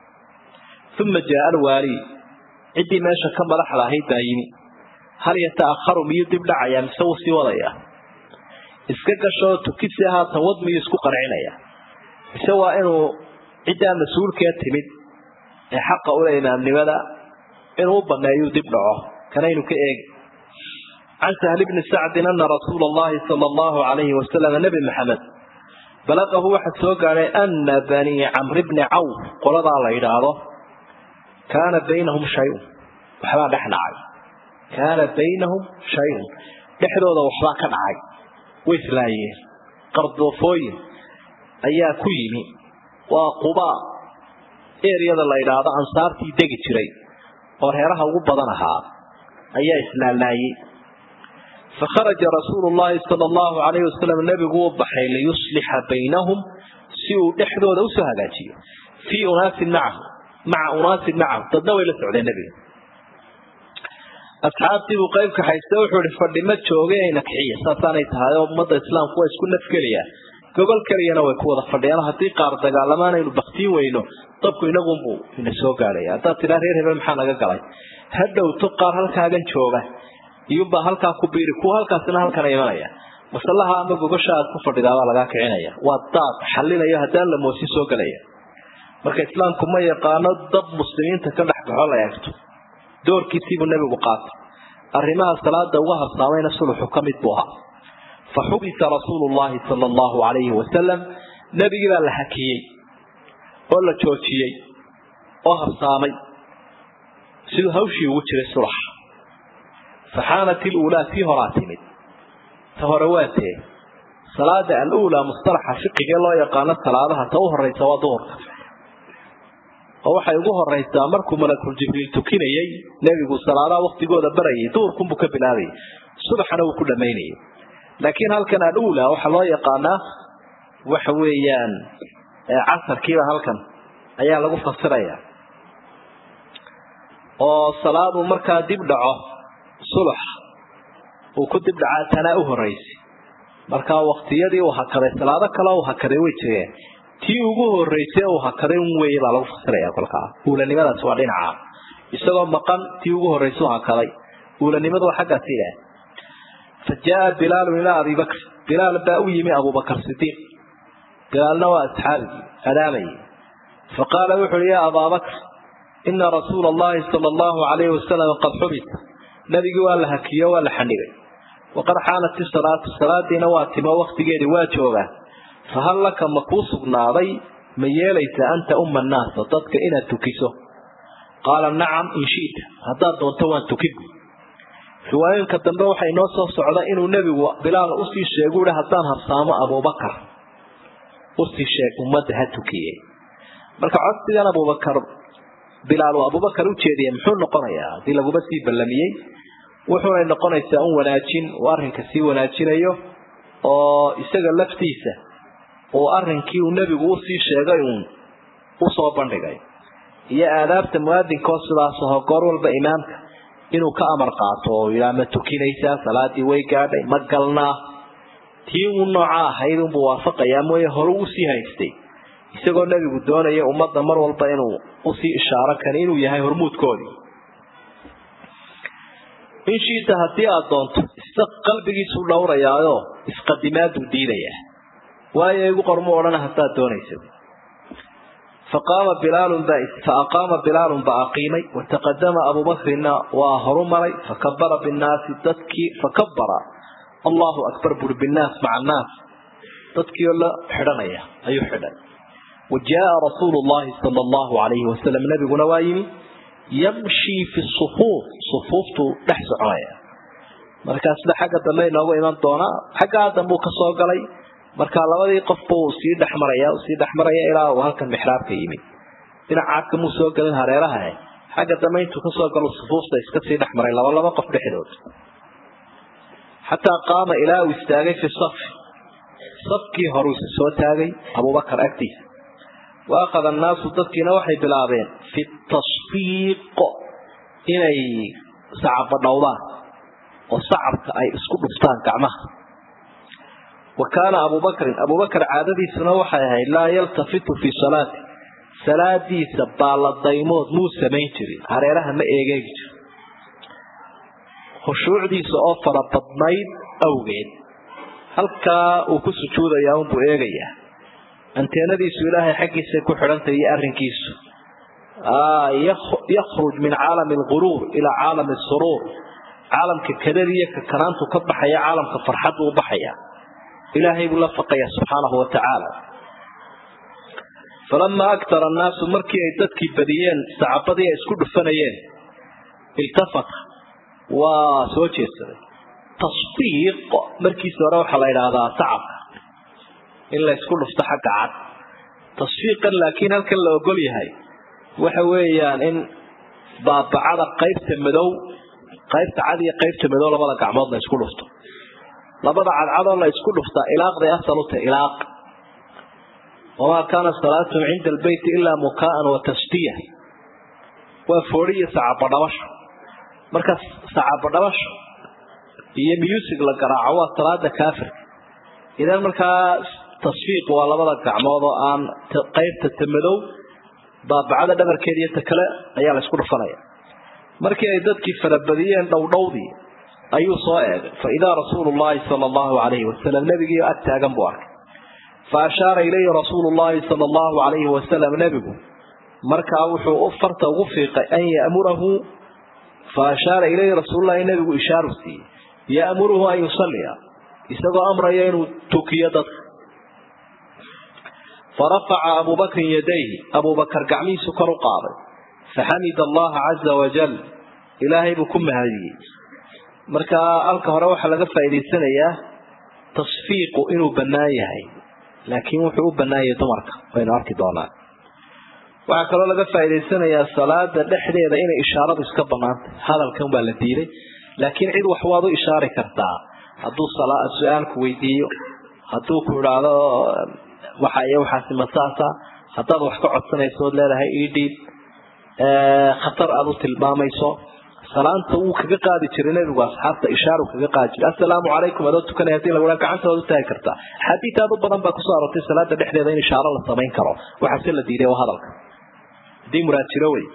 uma jaaa alwaali ciddii meesha ka madaxda ahayd baa yimi hal yata'aharu miyuu dib dhacayaa mise wuu sii wadayaa iska gashoo tukisi haatan wad miyuu isku qarcinaya mise waa inuu ciddaa mas-uulkee timid ee xaqa ule imaamnimada inuu u baneeyuu dib dhaco kanaynu ka eegi can sahli bni sacdin ana rasuula allahi sala allahu alayhi wasalam nebi maxamed balaqahu waxaa soo gaadhay ana banii camri bni cawf qoladaa la yidhaahdo kaana baynahum shayun waxbaa dhex dhacay kaana baynahum shayun dhexdooda waxbaa ka dhacay way islaayeen qardoofooyin ayaa ku yimi waa qubaa eryada la yidhaahdo ansaartii degi jiray oo reeraha ugu badan ahaa ayaa islaalaayey fakharaja rasuulu llahi sala allahu alayhi wasalam nebigu u baxay liyuslixa baynahum si uu dhexdooda usoo hagaajiyo fii unaasin macahu maca unaasin macahu dadna way la socdeen nebiga asxaabtii buu qeybka hayste wuxuu ihi fadhima jooge ayna kixiya saasaanay tahay oo ummadda islaamku waa isku nafgelayaa gogol keliyana way ku wada fadhiyaan haddii qaar dagaalamaan aynu baktiin weyno dabku inagunbuu ina soo gaadhaya haddaad tidhaa reer hebel maxaa naga galay ha dhowto qaar halkaagan jooga iyuunbaa halkaa ku biiri kuwa halkaasina halkana imanaya masallaha ama gogosha aad ku fadhidaabaa lagaa kicinaya waa daad xalinayo haddaan la moosin soo gelaya marka islaamku ma yaqaano dab muslimiinta ka dhex baxo la eegto doorkiisiibuu nebigu qaatay arrimaha salaada uga habsaamayna suluxu ka mid buu ahaa fa xubisa rasuulu llahi sala allahu alayhi wasalam nebigii baa la hakiyey oo la joojiyey oo habsaamay siduu hawshii ugu jiray sulax faxaanat iluulaa tii horaa timid ta hore waa tee salaada aluulaa mustalaxa fiqigee loo yaqaano salaadaha ta u horeysa waa duhurka oo waxay ugu horeysaa markuu malakul jibriil tukinayey nebigu salaadaha waktigooda barayay duhurkunbuu ka bilaabayay subaxana wuu ku dhamaynayay laakiin halkan aluulaa waxaa loo yaqaanaa waxa weeyaan casarkiiba halkan ayaa lagu fasiraya oo salaaduu markaa dib dhaco subax uu ku dib dhacaa tanaa u horeysay markaa waktiyadii uu hakaday salaado kale uu hakaday way jireen tii ugu horeysay uu hakaday un weeye baa lagu fasiraya kolkaa uulanimadaas waa dhinaca isagoo maqan tii ugu horreysay u hakaday uulanimadu waa xaggaas ilaah fa jaa bilaalun ilaa abi bakr bilaal baa u yimi abubakar sidiiq bilaalna waa asxaabigii adaamayay fa qaala wuxu uhi yaa abaa bakr ina rasuula allahi sala allahu alayhi wasalam qad xubisa nabigii waa la hakiyo waa la xanhigay waqad xaanat isalaatu salaadiina waa timo waktigeedii waa joogaa fahal laka ma kuu sugnaaday ma yeelaysa anta umma annaasa dadka inaad tukiso qaala nacam in shi'ta haddaad doonto waan tukin riwaayooyinka dambe waxay noo soo socda inuu nebigu bilaal usii sheegu uhi haddaan habsaamo abubakar usii sheeg ummadda ha tukiyey marka codsigan abubakar bilaal uu abubakar u jeediyey muxuu noqonayaa haddii laguma sii ballamiyey wuxuunay noqonaysaa un wanaajin uu arrinka sii wanaajinayo oo isaga laftiisa uu arrinkii uu nebigu usii sheegay uun usoo bandhigay iyo aadaabta muaadinkaoo sidaas aho goor walba imaamka inuu ka amar qaato oo yidhaa ma tukinaysaa salaadii way gaadhay ma galnaa tii uu nooca ahayd unbuu waafaqayaa mooye hore usii haystay isagoo nebigu doonaya ummadda mar walba inuu usii ishaaro kani inuu yahay hormuudkoodii in shiita haddii aada doonto isa qalbigiisuu dhowrayaayo isqadimaaduu diidayaa waayo igu qormu odhana haddaad doonaysa faqaama bilaalun ba fa aqaama bilaalun ba aqiimay wataqadama abubakrina waa horu maray fakabara binnaasi dadkii fakabara allahu akbar buri binnaas maca annaas dadkii oo la xidhanaya ayuu xidhay wa jaaa rasuulu llahi sala allahu alayhi wasalam nabiguna waa yimi yamshii fi sufuuf sufuuftuu dhex soconaya markaasna xagga dambe inoogu iman doonaa xaggaa dambuu ka soo galay markaa labadii qofba uu sii dhexmaraya sii dhexmaraya ilaa uu halkan mixraabka yimid dhinaca kamuu soo gelin hareeraha xagga dambe intuu kasoo galo sufuufta iska sii dhex maray laba laba qof dhexdood xataa qaama ilaa uu istaagay fi safi safkii horuu isa soo taagay abubakar agtiisa wa akhada annaasu dadkiina waxay bilaabeen fi tasfiiq inay sacaba dhowdaan oo sacabka ay isku dhuftaan gacmaha wa kaana abubakrin abubakar caadadiisuna waxay ahayd laa yaltafitu fii salaati salaadiisa baaladaymood muu samayn jirin hareeraha ma eegeegi jiro khushuucdiisa oo fara badnayd awgeed halkaa uu ku sujuudayaa unbuu eegayaa anteenadiisu ilaahay xaggiisay ku xidhantahy iyo arrinkiisu yakhruj min caalami alquruur ilaa caalami suruur caalamka kadada iyo kakanaantu ka baxaya caalamka farxaddu u baxaya ilaahay buu la faqaya subxaanahu wa tacaala falamaa aktara annaasu markii ay dadkii badiyeen sacabadii ay isku dhufanayeen iltafata waa soo jeedsaday tasfiiq markiisa hore waxaa la idhaahdaa sacabka in la ysku dhufto xagga cad tasfiiqan laakiin halkan la ogol yahay waxa weeyaan in baabacada qaybta madow qaybta cad iyo qaybta madow labada gacmood la isku dhufto labada cadcadoo la isku dhuftaa ilaaqday asal u tahay ilaaq wamaa kaana salaatuhum cinda albeyti ilaa mukaa'an wa tasdiya waa foori iyo sacabadhabasho marka sacabadhabasho iyo music la garaaco waa salaada kaafirka idan markaa tasfiiq waa labada gacmood oo aan qaybta ta madow baabacada dhabarkeeda iyo ta kale ayaa la isku dhufanaya markii ay dadkii farabadiyeen dhowdhowdii ayuu soo eegay fa idaa rasuulu llahi sala allahu calayhi wasalam nebigiio ag taagan buu arkay fa ashaara ilayhi rasuulu llahi sala allahu calayhi wasalam nebigu markaa wuxuu u farta ugu fiiqay an ya'murahu fa ashaara ilayhi rasuululahi nebigu ishaaru siiyey ya'muruhu an yusalliya isagoo amraya inuu tukiyo dadka farafaca abubakrin yadayhi abubakar gacmihiisu kor u qaaday faxamida allaha caza wajal ilaahay buu ku mahadiyey markaa halka hore waxaa laga faa'idaysanayaa tasfiiqu inuu bannaan yahay laakiin wuxuu u bannaan yahay dumarka waynu arki doonaa waxaa kaloo laga faa'idaysanayaa salaada dhexdeeda inay ishaaradu iska bannaantay hadalkan baa la diiday laakiin cid wax waad u ishaari kartaa hadduu su-aalku weydiiyo hadduu ku idhaahdo waxa iyo waxaasi masaasa haddaad wax ka codsanayso ood leedahay idhiib khatar aad u tilmaamayso salaanta wuu kaga qaadi jiray nebigu asxaabta ishaaru kaga qaadi jiray assalaamu calaykum adoo tukanaya hadii lagu gacanta waad u taagi kartaa xadiid aad u badan baa kusoo arortay salaada dhexdeeda in ishaaro la samayn karo waxaase la diiday waa hadalka haddii muraad jiro wey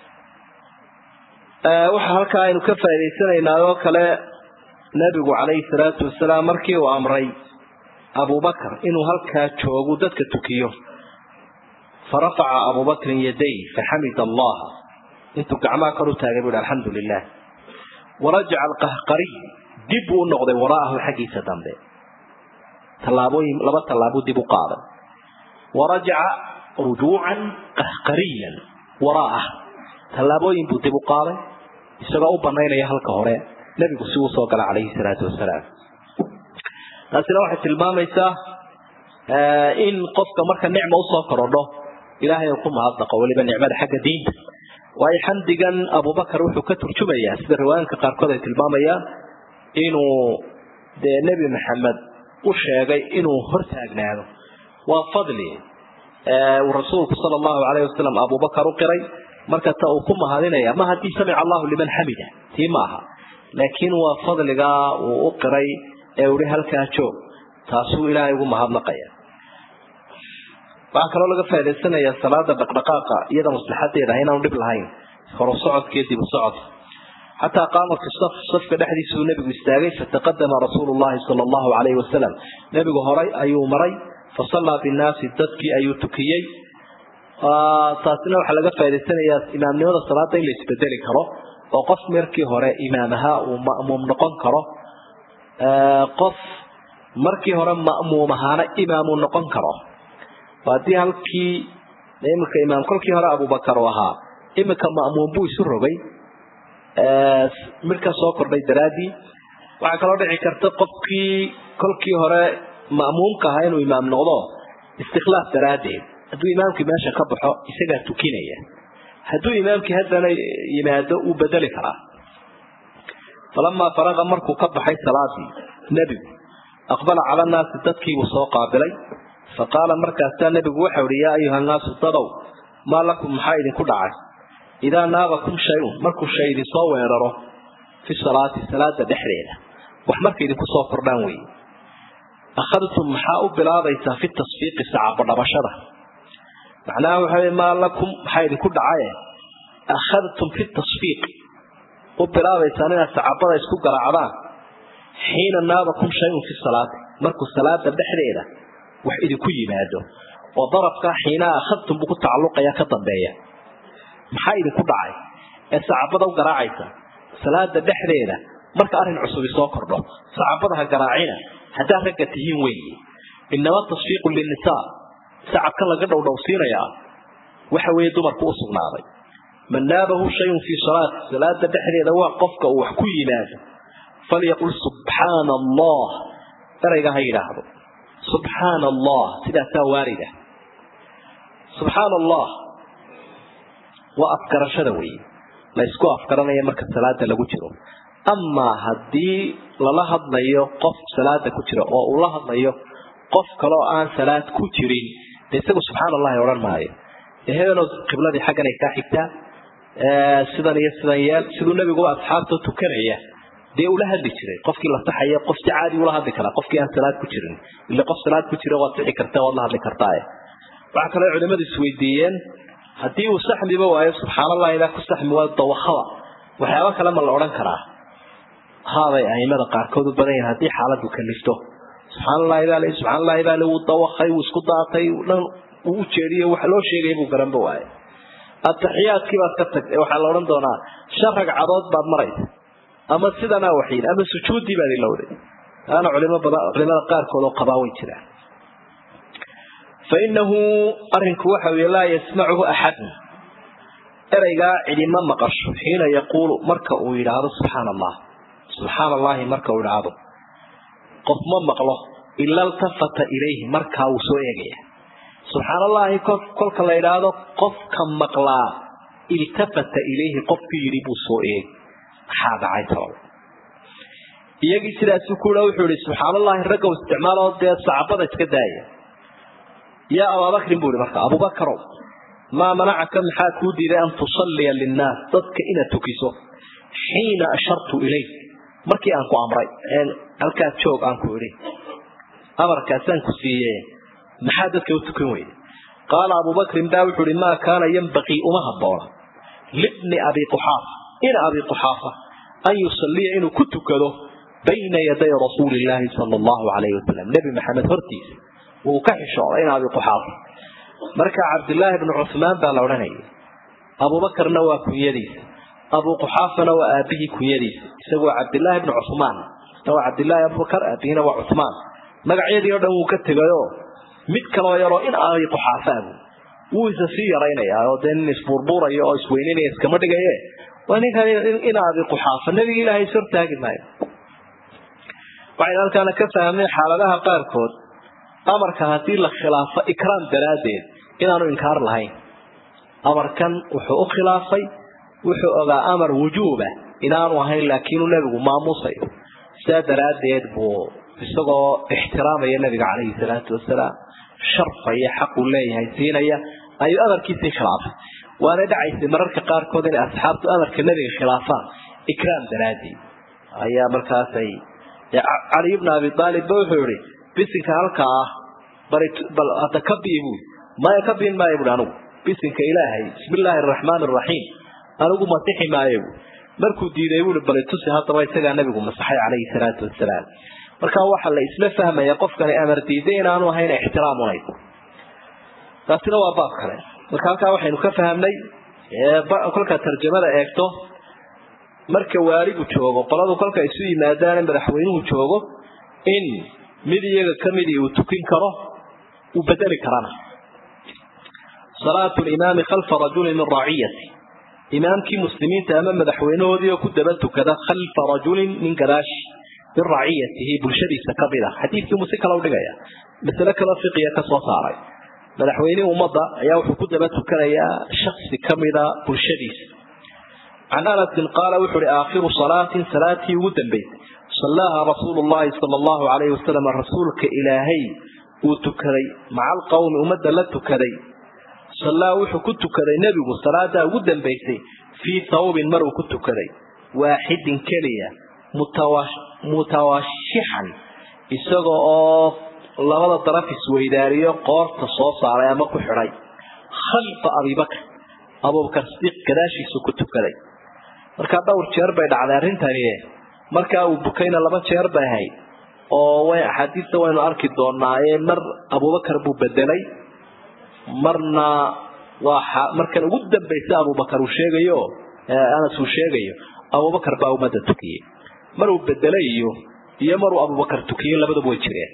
waxa halkaa aynu ka faa'idaysanaynaa oo kale nebigu calayhi salaatu wasalaam markii uu amray abubakar inuu halkaa joogu dadka tukiyo farafaca abubakrin yaday faxamida allaha intuu gacmaha kor u taagay buu hi alxamdu lilah warajaca alqahqariy dib buu u noqday waraa'ahu xaggiisa dambe tallaabooyin laba tallaabuu dib u qaaday warajaca rujuucan qahqariyan waraa'ah tallaabooyin buu dib u qaaday isagoo u banaynaya halka hore nebigu si uu soo gala calayhi salaatu wasalaam taasina waxay tilmaamaysaa in qofka marka nicma usoo korodho ilaahay uu ku mahadnaqo weliba nicmada xagga diinta waayo xamdigan abubakar wuxuu ka turjumayaa sida riwaayanka qaarkood ay tilmaamayaan inuu dee nebi maxamed u sheegay inuu hortaagnaado waa fadli uu rasuulku sala allahu calayhi wasalam abubakar u qiray marka ta uu ku mahadinaya ma haddii samica allahu liman xamida tii ma aha laakiin waa fadligaa uu u qiray ee uhi halkaa joog taasuu ilaahay ugu mahadnaqaya waxaa kaloo laga faa'idaysanayaa salaada dhaqdhaqaaqa iyada maslaxadeeda ah inaanu dhib lahayn horo socodkiiyo dib u socodka xataa qaama fi saf safka dhexdiisuu nebigu istaagay fataqadama rasuulu llahi sala allahu calayhi wasalam nebigu horay ayuu maray fasallaa binnaasi dadkii ayuu tukiyey taasina waxaa laga faa'idaysanayaa imaamnimada salaada in la isbedeli karo oo qof markii hore imaam ahaa uu ma'muum noqon karo qof markii hore ma'muum ahaana imaamuu noqon karo haddii halkii imika imaam kolkii hore abubakar u ahaa imika ma'muum buu isu rogay midka soo kordhay daraaddii waxaa kaloo dhici karta qofkii kolkii hore ma'muumka ahaa inuu imaam noqdo istikhlaaf daraaddeed hadduu imaamkii meesha ka baxo isagaa tukinaya hadduu imaamkii haddana yimaado uu bedeli karaa falamaa faraqa markuu ka baxay salaadii nebigu aqbala cala nnaasi dadkiibuu soo qaabilay fa qaala markaasaa nebigu waxau ihi yaa ayuha nnaasu dadow maa lakum maxaa idinku dhacay idaa naabakum shay-un markuu shay idinsoo weeraro fi salaati salaada dhexdeeda wax marka idinku soo kordhaan weeye akhadtum maxaa u bilaabaysaa fi tasfiiqi sacabadhabashada macnaha waxa wey maa lakum maxaa idinku dhacaye akhadtum fi tasfiiq u bilaabaysaan inaad sacabada isku garaacdaan xiina naabakum shayun fi salaati markuu salaada dhexdeeda wax idinku yimaado oo darafkaa xiinaa akhadtum buu ku tacalluqaya ka dambeeya maxaa idinku dhacay ee sacabada u garaacaysa salaada dhexdeeda marka arrin cusubi soo kordho sacabada ha garaacina haddaad ragga tihiin weeye inama tasfiiqu linisaa sacabka laga dhowdhowsiinayaa waxa weeye dumarku u sugnaaday man naabahu shayun fii salaati salaada dhexdeeda waa qofka uu wax ku yimaado falyaqul subxaana allah erayga ha yidhaahdo subxaana allah sidaasaa waarida subxaana allah waa afgarashada weeye la ysku afgaranaya marka salaada lagu jiro amaa haddii lala hadlayo qof salaada ku jira oo uu la hadlayo qof kaleoo aan salaad ku jirin dee isagu subxaana allahi odhan maayo hebelo qibladii xagganay kaa xigtaa sidan iyo sidan yeel siduu nebiguba asxaabta tukanaya dee ula hadli jiray qofkii la saxaya qof si caadi ula hadli karaa qofkii aan salaad ku jirin ile qof salaad ku jira waad sixi karta waad la hadli kartaaye waxaa kaloo culimadu isweydiiyeen haddii uu saxmiba waayo subxaan allah idaa ku saxmi waayo dawakada waxyaaba kale ma la odhan karaa haabay aimada qaarkood u badan yahin haddii xaaladu kalifto subxaan allah idaa le subxaan allah idaa le wuu dawakay wuu isku daatay dhan uu u jeediyo wax loo sheegay buu garanba waaye ataxiyaadkii baad ka tagtay waxaa la odhan doonaa shan ragcadood baad maraysa ama sidanaa waxiin ama sujuuddii baad ilowday taana culimo badan culimada qaarkood oo qabaa way jiraan fainahu arinku waxa weye laa yasmacuhu axadun ereygaa cidima maqasho xiina yaquulu marka uu yidhaahdo subxaana allah subxaana allahi marka uu idhaahdo qof ma maqlo ila iltafata ilayhi markaa wuu soo eegaya subxaan allahi kolka la idhaahdo qofka maqlaa iltafata ilayhi qofkii yidhi buu soo eegi maxaa dhacay talow iyagii sidaasuu kuha wuxuu ihi subxaan allahi raggow isticmaaloo dee sacabada iska daaya yaa abaabakrin buu ihi marka abubakarow maa manacaka maxaa kuu diiday an tusalliya linnaas dadka inaad tukiso xiina ashartu ilayk markii aan ku amray halkaas joog aan ku idhi amarkaasaan ku siiye maxaa dadka u tukan weyday qaala abubakrin baa wuxuu ihi maa kaana yambaqii uma habboona libni abi quxaafa ina abi quxaafa an yusalliya inuu ku tukado bayna yaday rasuuli illaahi sala allahu calayhi wasalam nebi maxamed hortiisa wuu ka xishooday in abi quxaafa marka cabdillaahi bnu cuhmaan baa la odhanayay abubakarna waa kunyadiisa abu quxaafana waa aabihii kunyadiisa isagu waa cabdillaahi bnu cuhmaan isna waa cabdillaahi abubakar aabihiina waa cuhmaan magacyadii oo dhan wuu ka tegayoo mid kaloo yaroo in abi quxaafaabu wuu isa sii yaraynayaa oo dee nin isbuurbuuraya oo isweyninaya iskama dhigaye waa ninkan in abi quxaafa nebiga ilaahay is hortaagi maayo waxaynu halkaana ka fahmay xaaladaha qaarkood amarka haddii la khilaafo ikraam daraaddeed inaanu inkaar lahayn amarkan wuxuu u khilaafay wuxuu ogaa amar wujuuba inaanu ahayn laakiinuu nebigu maamuusayo sidaa daraaddeed buu isagoo ixtiraamaya nebiga calayhi salaatu wasalaam sharfaya xaquu leeyahay siinaya ayuu amarkiisii khilaafay waana dhacaysay mararka qaarkood inay asxaabtu amarka nebiga khilaafaan ikraam daraaddeed ayaa markaasay cali ibna abi aalib ba wuxuu yihi bisinka halkaa ah bal hadda ka bii buui maya ka biin maayo buui anigu bisinka ilaahay bismi illaahi araxmaan araxiim anigu masixi maayo buui markuu diiday buui bal tusi haddaba isagaa nabigu masaxay calayhi salaatu wasalaam marka waxaa la isla fahmaya qofkani amar diiday inaanu ahayn ixtiraam unayd taasina waa baab kale marka halkaa waxaynu ka fahamnay kolkaa tarjamada eegto marka waaligu joogo qoladu kolka isu yimaadaan madaxweynuhu joogo in mid iyaga kamidii uu tukin karo uu bedeli karana salaatu limaami khalfa rajulin min raaciyati imaamkii muslimiinta ama madaxweynahoodii oo ku daba tukada khalfa rajulin min gadaashi min raciyatihi bulshadiisa kamid a xadiidkii muu si kale udhigaya masale kaloo fiqiya ka soo saaray madaxweynihii ummadda ayaa wuxuu ku daba tukanayaa shaksi kamida bulshadiisa can anasin qaala wuxu uhi aakhiru salaatin salaatii ugu dambaysay sallaaha rasuulu llahi sala allahu calayhi wasalam rasuulka ilaahay uu tukaday maca alqowmi ummadda la tukaday sallaa wuxuu ku tukaday nebigu salaadaa ugu dambaysay fii thawbin maruu ku tukaday waaxidin keliya mutawashixan isaga oo labada daraf isweydaariyo qoorta soo saaray ama ku xidhay khalfa abibakr abubakar sidiiq gadaashiisu ku tukaday markaa dhowr jeer bay dhacday arrintani markaa uu bukayna laba jeer bay ahayd oo way axaadiista waynu arki doonaaye mar abubakar buu bedelay marna waa markan ugu dambaysa abubakar uu sheegayo anas uu sheegayo abubakar baa ummadda tukiyey maruu bedelay iyo iyo maruu abubakar tukiyey labadaba way jireen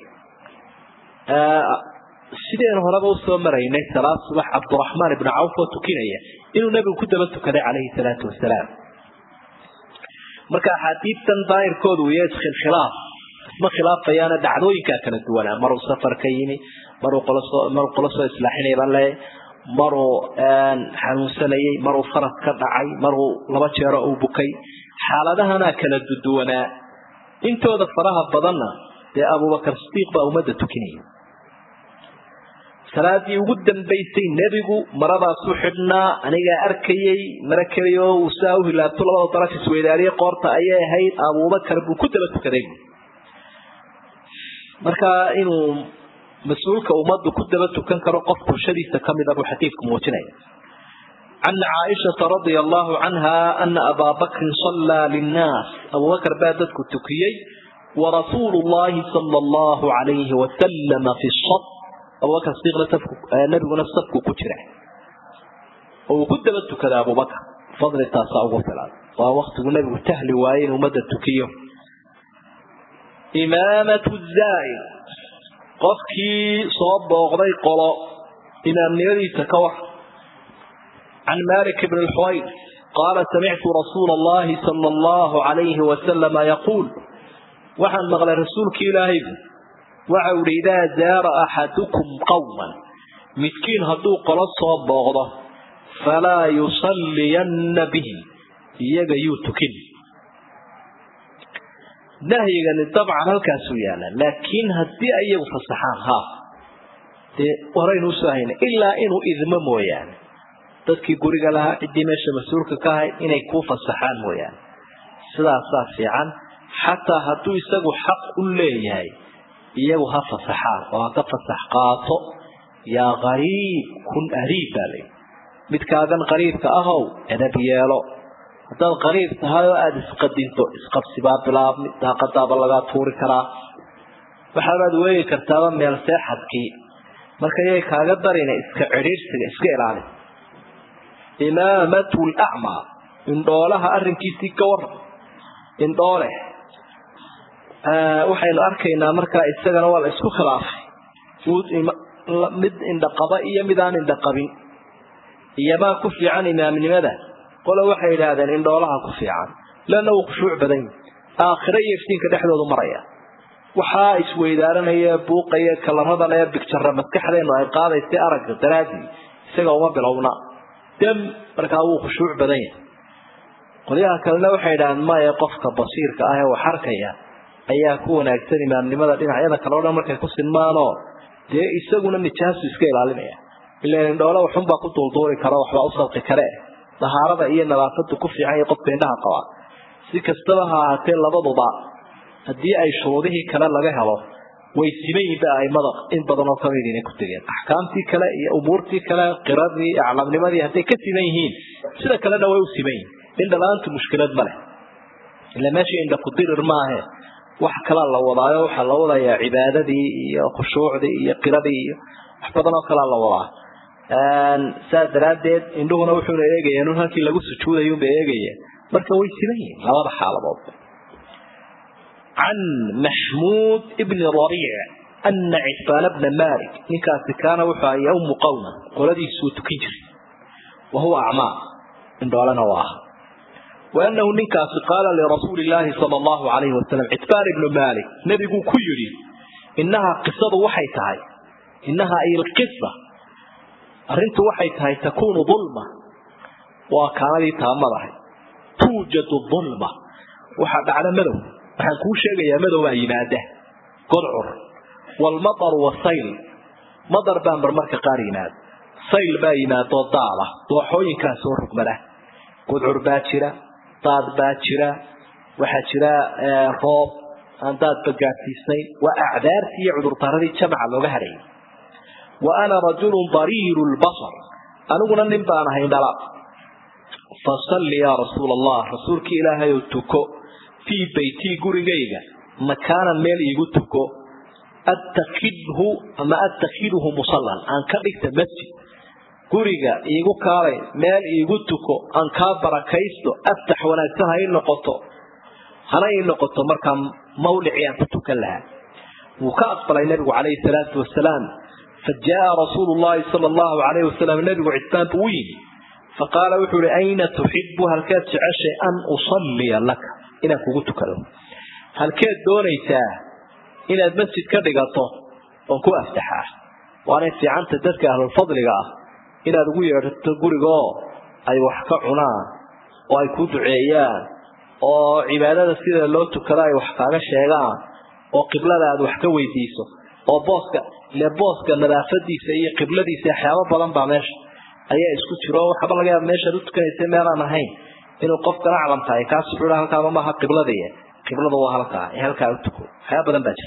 sideen horeba usoo maraynay salaad subax cabdiraxmaan ibnu cawf oo tukinaya inuu nebigu ku daba tukaday calayhi salaatu wasalaam marka axaadiidtan daahirkoodu wiyo iskhilkhilaaf isma khilaafayaana dhacdooyinkaa kala duwanaa maruu safar ka yimi maruu qolosoo maruu qolo soo islaaxinay baan leeyahay maruu xanuunsanayey maruu faras ka dhacay maruu laba jeero uu bukay xaaladahanaa kala duduwanaa intooda faraha badanna dee abubakar sidiiq baa ummadda tukinaya salaadii ugu dambaysay nebigu maradaasu xidhnaa anigaa arkayey mara keliya oo uu saa u hilaabto labada daraf isweydaariye qoorta ayay ahayd abubakar buu ku daba tukaday marka inuu mas-uulka ummaddu ku daba tukan karo qof bulshadiisa ka mida buu xadiidku muujinaya can caaishata radia allahu canha ana abaa bakrin sallaa linnaas abubakar baa dadku tukiyey warasuulu llahi sala allahu calayhi wasalama fi saf abubakar sidiiqna safku nabiguna safku ku jira oo uu ku daba tukada abubakar fadli taasaa ugu filan waa waktigu nebigu tahli waaye in ummadda tukiyo imaamatu zaa'ir qofkii soo booqday qolo imaamnimadiisa ka war can malik bn lxuwayr qaala samictu rasuula allahi sala allahu calayhi wasalama yaquul waxaan maqlay rasuulki ilaahaygu waxa uhi idaa zaara axadukum qowman midkiin hadduu qolo soo booqdo falaa yusalliyanna bihim iyaga yuu tukin nahyigani dabcan halkaasuu yaala laakiin haddii ay iyagu fasaxaan ha dee horaynu usoo hayna ilaa inuu idmo mooyaane dadkii guriga lahaa ciddii meesha mas-uulka ka ahayd inay kuu fasaxaan mooyaane sidaasaa fiican xataa hadduu isagu xaq u leeyahay iyagu ha fasaxaan oo ha ka fasax qaato yaa qariib kun ariib baa layi midkaagan qariibka ahow edab yeelo haddaad qariib tahay oo aada isqadinto isqabsibaa bilaabmi daaqadaaba lagaa tuuri karaa waxaabaad weegi kartaaba meel seexadkii marka yay kaaga darina iska cidhiirsiga iska ilaali imaamatu lacmaa indhoolaha arrinkiisii ka waran indhoole waxaynu arkaynaa markaa isagana waa la isku khilaafay mid indhaqaba iyo mid aan indhaqabin iyomaa ku fiican imaamnimada qole waxay yidhaahdeen indhoolaha ku fiican leanna wuu khushuuc badan yahi aakhiro iyo iftiinka dhexdoodu maraya waxaa isweydaaranaya buuqaya kalarada lee bigjara maskaxdeenu ay qaadaysay aragga daraadii isaga uma bilowna dam markaa wuu khushuuc badan yahay qolyaha kalena waxay yidhahdeen maya qofka basiirka ah ee wax arkaya ayaa ku wanaagsan imaamnimada dhinacyada kale o dhan markay ku sinmaanoo dee isaguna nijaasu iska ilaalinaya ilan indhoole waxunbaa ku duulduuli karo waxbaa u salqi kare dahaarada iyo nadaafadu ku fiican iyo qofka indhaha qaba si kastaba ha ahaatee labaduba haddii ay shuruudihii kale laga helo way siman yihiin ba aimada in badan oo kamid inay ku tegeen axkaamtii kale iyo umuurtii kale qiradii aclamnimadii hadday ka siman yihiin sida kalena way u siman yihiin indhala-aantu mushkilad ma leh ila meesha indha kudirir maahe wax kalaa la wadaayo waxaa la wadayaa cibaadadii iyo khushuucdii iyo qiradii iyo wax badan oo kalaa la wadaa saas daraaddeed indhuhuna wuxuuna eegayeen un halkii lagu sujuudayunba eegayeen marka way siman yihiin labada xaaladood can maxmuud ibni rariic ana citbaana bna malik ninkaasi kaana wuxuu aha yawmu qowma qoladiisuu tukin jiray wa huwa acmaa indhoolena u aha waanahu ninkaasi qaala lirasuuli illaahi sala allahu calayhi wasalam citbaan ibnu malik nebiguu ku yidhi innahaa qisadu waxay tahay innahaa ay lqisa arrintu waxay tahay takuunu dulma waa kaanadii taamadahay tuujadu dulma waxaa dhacda madow waxaan kuu sheegayaa madow baa yimaada godcur waalmataru wasayl madar baa marmarka qaar yimaada sayl baa yimaadoo daada dooxooyinkaa soo rugmada gudcur baa jira daad baa jira waxaa jira roob aan daadba gaadhsiisnayn waa acdaartii iyo cudurdaradii jamaca looga hadhayay wa ana rajulun dariiru lbasar aniguna nin baan ahay dhala fasalli yaa rasuul allah rasuulkii ilaahay ou tuko fii beytii gurigayga makaanan meel iigu tuko attakidhu ama attakidhu musallan aan ka dhigta masjid guriga iigu kaalay meel iigu tuko aan kaa barakaysto aftax wanaagsan ha ii noqoto hana ii noqoto markaa mawdicii aan ku tukan lahaa wuu ka aqbalay nabigu calayhi salaatu wasalaam fa jaa rasuulu llahi sala allahu calayhi wasalam nabigu cisbaan buu u yimi faqaala wuxuu ihi ayna tuxibu halkeed jeceshay an usalliya laka inaan kugu tukado halkeed doonaysaa inaad masjid ka dhigato oon ku aftaxaa waanay fiicanta dadka ahlulfadliga ah inaad ugu yeedhato gurigaoo ay wax ka cunaan oo ay ku duceeyaan oo cibaadada sida loo tukado ay wax kaaga sheegaan oo qiblada aad wax ka weydiiso oo booska ile booska nadaafadiisa iyo qibladiisa waxyaabo badan baa meesha ayaa isku jiro oo waxaba laga yaaba meeshaad u tukanaysa meelaan ahayn inuu qofkana aclam tahay kaas wuxuu ha halkaaba maaha qibladiiy qiblada waa halkaa ee halkaa u tuko waxyaaba badan baa jira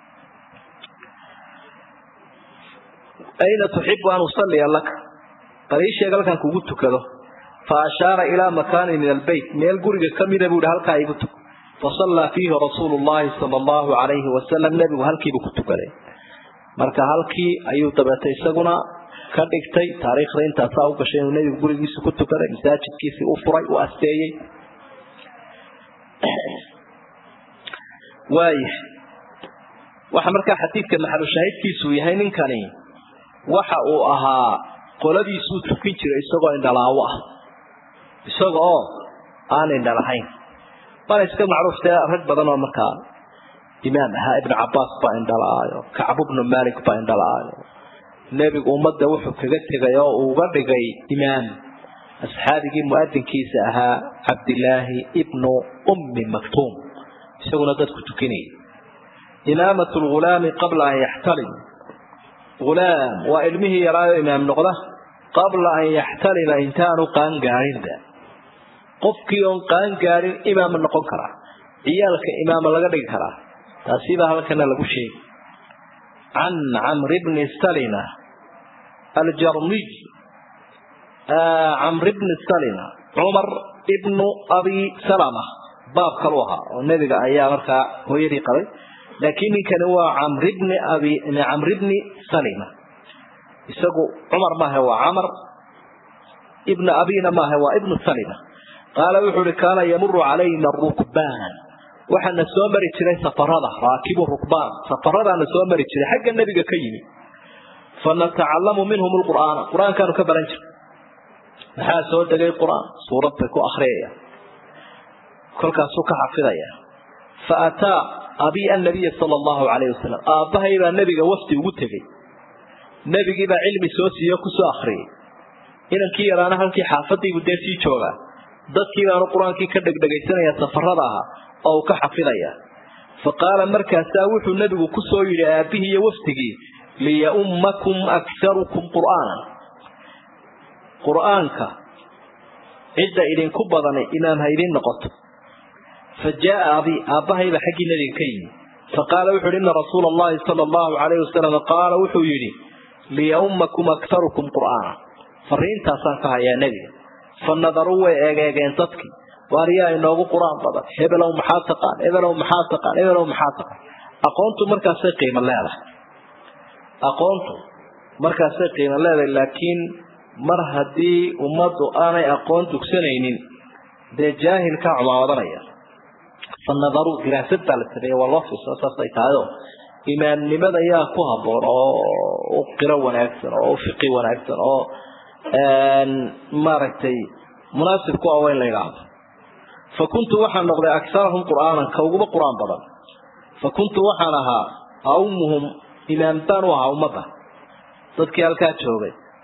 ayna tuxibu an usalliya laka bal ii sheeg halkaan kugu tukado fa ashaara ilaa makaanin min albeyt meel guriga kamida buu ihi halkaa igu tuko fasallaa fiihi rasuulu llahi sala allahu calayhi wasalam nebigu halkiibuu ku tukaday marka halkii ayuu dabeetay isaguna ka dhigtay taariikhda intaasaa u gashay inuu nebigu gurigiisa ku tukaday masaajidkiisii u furay u asteeyey waaya waxa markaa xadiidka maxalushaahidkiisuu yahay ninkani waxa uu ahaa qoladiisuu tukin jiray isagoo indhalaawo ah isaga oo aan indhalahayn bana iska macruuftee rag badan oo markaa imaam ahaa ibnu cabaas baa indhalaayo kacbu bnu malik baa indhalaayo nebigu ummadda wuxuu kaga tegay oo uu uga dhigay imaam asxaabigii mu'adinkiisa ahaa cabdilaahi ibnu ummi maktuum isaguna dadku tukinayay imaamat lghulaami qabla an yaxtalim hulaam waa ilmihii yaraayo imaam noqda qabla an yaxtalima intaanu qaangaarinba qofkii oon qaangaarin imaama noqon karaa ciyaalka imaama laga dhigi karaa taasibaa halkana lagu sheegi can camri bni salima aljarmiy camri bni salima cumar ibnu abi salama baab kalu ahaa oo nebiga ayaa markaa hooyadii qabay laakiin ninkani waa camri bni abi camri bni salima isagu cumar maaha waa camar ibna abina maaha waa ibnu salima qaala wuxuu uhi kaana yamuru calayna rukbaan waxaana soo mari jiray safarada raakibu rukbaan safaradaana soo mari jiray xagga nebiga ka yimi fanatacallamu minhum lqur'aana qur-aankaanu ka baran jiray maxaa soo degay qur-aan suurad bay ku akriyaya kolkaasuu ka xafidaya fa ataa abii annabiya sala allahu calayhi wasalam aabbahay baa nebiga wafdi ugu tegey nebigii baa cilmi soo siiyo kusoo akriyay inankii yaraana halkii xaafadiibu dee sii joogaa dadkii baanu qur-aankii ka dhegdhegaysanaya safarada ahaa oo uu ka xafidaya fa qaala markaasaa wuxuu nebigu kusoo yidhi aabbihii iyo wafdigii liyaummakum akharukum qur'aanan qur-aanka cidda idinku badanay imaam ha idiin noqoto fa jaaa abi aabbahayba xaggii nebiga ka yimi fa qaala wuxu uhi ina rasuula allahi sala allahu calayhi wasalam qaala wuxuu yidhi liyaummakum akharukum qur'aana fariintaasaan ka hayaa nebiga fa nadaruu way eegeegeen dadkii waariyaa inoogu qur-aan badan hebelow maxaa taqaan hebelow maxaa taqaan hebelow maxaa taqaan aqoontu markaasay qiimo leedahay aqoontu markaasay qiimo leedahay laakiin mar haddii ummaddu aanay aqoon dugsanaynin dee jaahilkaa cumaawadanaya fa nadaruu diraasad baa la sameeye waa loo fiirsa saasay tahay oo imaamnimada yaa ku habboon oo u qiro wanaagsan oo u fiqi wanaagsan oo maaragtay munaasib ku ah waa in la yidhaahdo fa kuntu waxaan noqday akarahum qur'aanan ka uguba qur-aan badan fa kuntu waxaan ahaa aumuhum imaam baan u ahaa ummadda dadkii halkaa joogay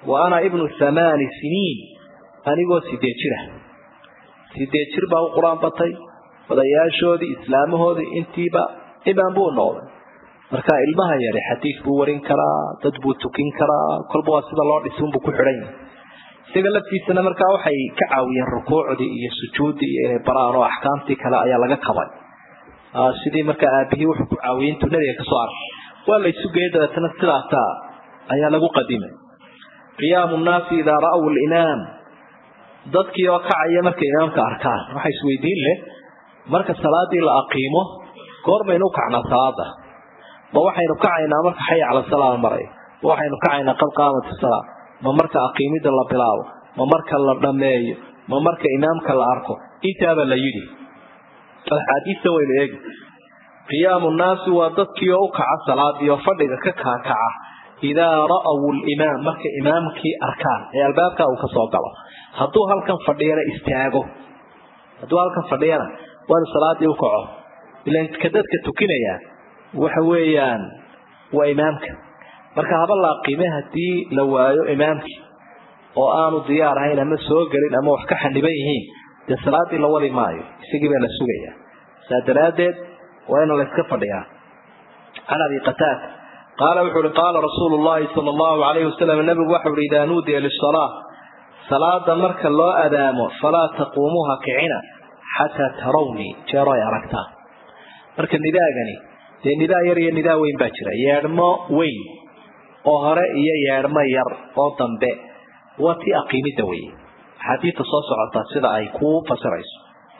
wa ana ibnu thamaani siniin anigoo sideed jira sideed jir baa u qur-aan batay odayaashoodii islaamahoodii intiiba imaan buu noqday marka ilmaha yari xadiid buu warin karaa dad buu tukin karaa kolba waa sida loo dhisi unbuu ku xidhan yahay isaga laftiisana markaa waxay ka caawiyeen rukuucdii iyo sujuuddii iyo inay baraan oo axkaamtii kale ayaa laga qabay sidii markaa aabihii wuxuu ku caawiyey intuu nabiga kasoo arkay waa la isu geeyey dabeetana sidaasaa ayaa lagu qadimay qiyaamu nnaasi idaa ra'w limaam dadkii oo kacaya markay imaamka arkaan waxaa isweydiin leh marka salaadii la aqiimo goor baynu u kacnaa salaada ma waxaynu kacaynaa marka xaya cala salaa maray ma waxaynu kacaynaa qad qaamat salaa ma marka aqiimida la bilaabo ma marka la dhammeeyo ma marka imaamka la arko intaaba la yidhi axaadiista waynu eegi qiyaamu nnaasi waa dadkii oo u kaca salaadii oo fadhiga ka kaakaca idaa ra'aw limaam marka imaamkii arkaan ee albaabka uu kasoo galo hadduu halkan fadhiyana istaago hadduu halkan fadhiyana waanu salaadii u kaco ilan ka dadka tukinaya waxa weeyaan waa imaamka marka haba la aqiime haddii la waayo imaamkii oo aanu diyaar ahayn ama soo gelin ama wax ka xaniban yihiin dee salaadii la wadi maayo isagii baa la sugayaa saa daraaddeed waa in la iska fadhiyaa can abi qataada qaala wuxuu uhi qaala rasuulu llahi sala allahu alayhi wasalam nabigu waxau uhi idaa nuudiya lisalaa salaada marka loo adaamo falaa taquumuuha kicina xataa tarawnii jeero ay aragtaan marka nidaagani dee nidaa yar iyo nidaa weyn baa jira yeedhmo weyn oo hore iyo yeedhmo yar oo dambe waa tii aqiimidda weye axaadiidta soo socota sida ay kuu fasirayso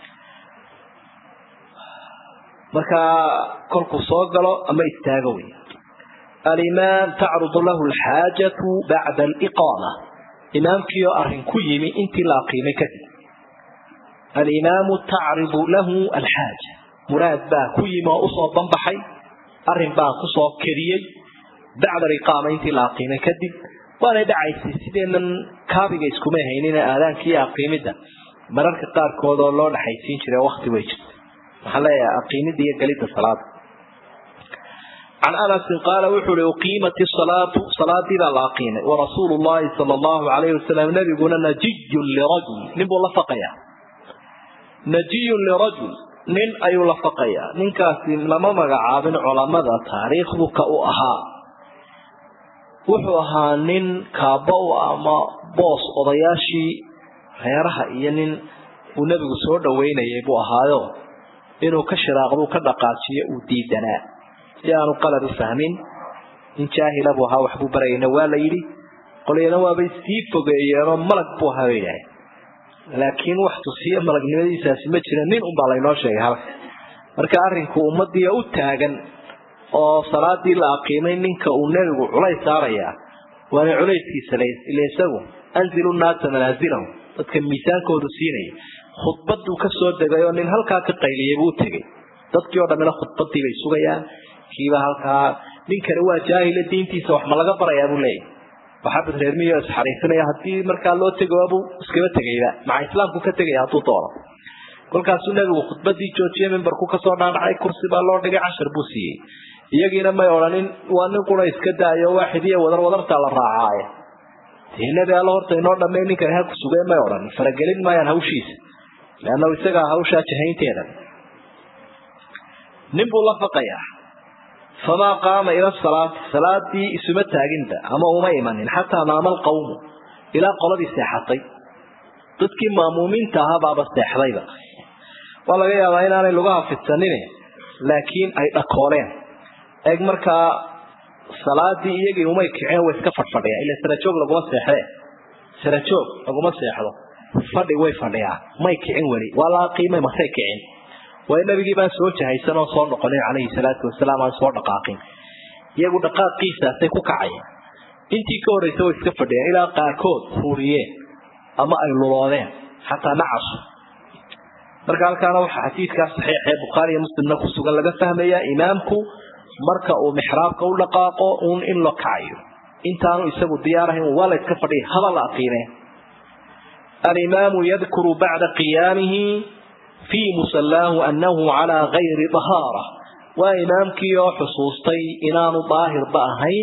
markaa kolkuu soo galo ama istaago wey alimaam tacrudu lahu alxaajatu bacda aliqaama imaamkii oo arrin ku yimi intii la aqiimay kadib alimaamu tacridu lahu alxaaja muraad baa ku yimi oo usoo banbaxay arrin baa kusoo kediyey bacda aliqaama intii la aqiimay kadib waanay dhacaysay sideenan kaabiga iskuma haynin aadaanka iyo aqiimidda mararka qaarkood oo loo dhexaysiin jiray wakti way jirta maxaa leeyahay aqiimidda iyo gelidda salaada can anasin qaala wuxuu uhi uqiimat isalaatu salaadii baa la aqiimay warasuulu llahi sala allahu alayhi wasalam nabiguna najiyun lirajul nin buu la faqayaa najiyun lirajul nin ayuu la faqayaa ninkaasi lama magacaabin culamada taariikhdu ka u ahaa wuxuu ahaa nin kaaba u ama boos odayaashii reeraha iyo nin uu nebigu soo dhaweynayay buu ahaayo inuu ka shiraaqduu ka dhaqaajiyo uu diidanaa si aanu qalad u fahmin nin jaahila buu ahaa waxbuu barayayna waa la yidhi qolyana waabay sii fogeeyeenoo malag buu ahaa bay idhaaheen laakiin wax tusiyo malagnimadiisaasi ma jira nin unbaa laynoo sheegay halka marka arrinku ummadii u taagan oo salaadii la aqiimay ninka uu nebigu culays saarayaa waana culayskiisa ila isagu anzilu naasa manaasilahum dadka miisaankoodu siinaya khudbaduu ka soo degay oo nin halkaa ka qayliyay buu tegey dadkii oo dhammina khudbadii bay sugayaan kiiba halkaa ninkani waa jaahila diintiisa wax ma laga barayaa buu leeyahy waxaabad reermiyo isxariifinaya haddii markaa loo tegoabuu iskaba tegayba maca islaamku ka tegaya hadduu doono kolkaasuu nebigu khudbadii joojiyey mimbarku kasoo dhaadhacay kursi baa loo dhigay cashar buu siiyey iyagiina may odhanin waa nin qura iska daayo waaxid iyo wadar wadartaa la raacaaye dee nebi alla horta inoo dhammay ninkan ha ku sugeen may odhanin faragelin maayaan hawshiisa leannahu isagaa hawshaa jahaynteeda nin buu la faqayaa famaa qaama ila salaati salaadii isuma taaginba ama uma imanin xataa naama alqawmu ilaa qoladii seexatay dadkii maamuumiinta ahabaaba seexdayba waa laga yaabaa inaanay lugaha fidsanin laakiin ay dhakooleen eeg markaa salaadii iyagii umay kiceen way iska fadhfadhiyaan ila sarajoog laguma seexdee sarajoog laguma seexdo fadhi way fadhiyaan may kicin weli waa la aqiimay masay kicin way nabigii baan soo jahaysan oo soo noqonin calayhi salaatu wasalaam aan soo dhaqaaqin iyagu dhaqaaqiisaasay ku kacayeen intii ka horraysa way iska fadhiyeen ilaa qaarkood huuriyeen ama ay luloodeen xataa nacasu marka halkaana waxaa xadiidkaa saxiix ee bukhaari iyo muslimna ku sugan laga fahmayaa imaamku marka uu mixraabka u dhaqaaqo uun in la kacayo intaanu isagu diyaar ahayn waa la iska fadhiya haba la aqiimeen alimaamu yadkuru bacda qiyaamihi fii musallaahu annahu calaa gayri dahaara waa imaamkii oo xusuustay inaanu daahirba ahayn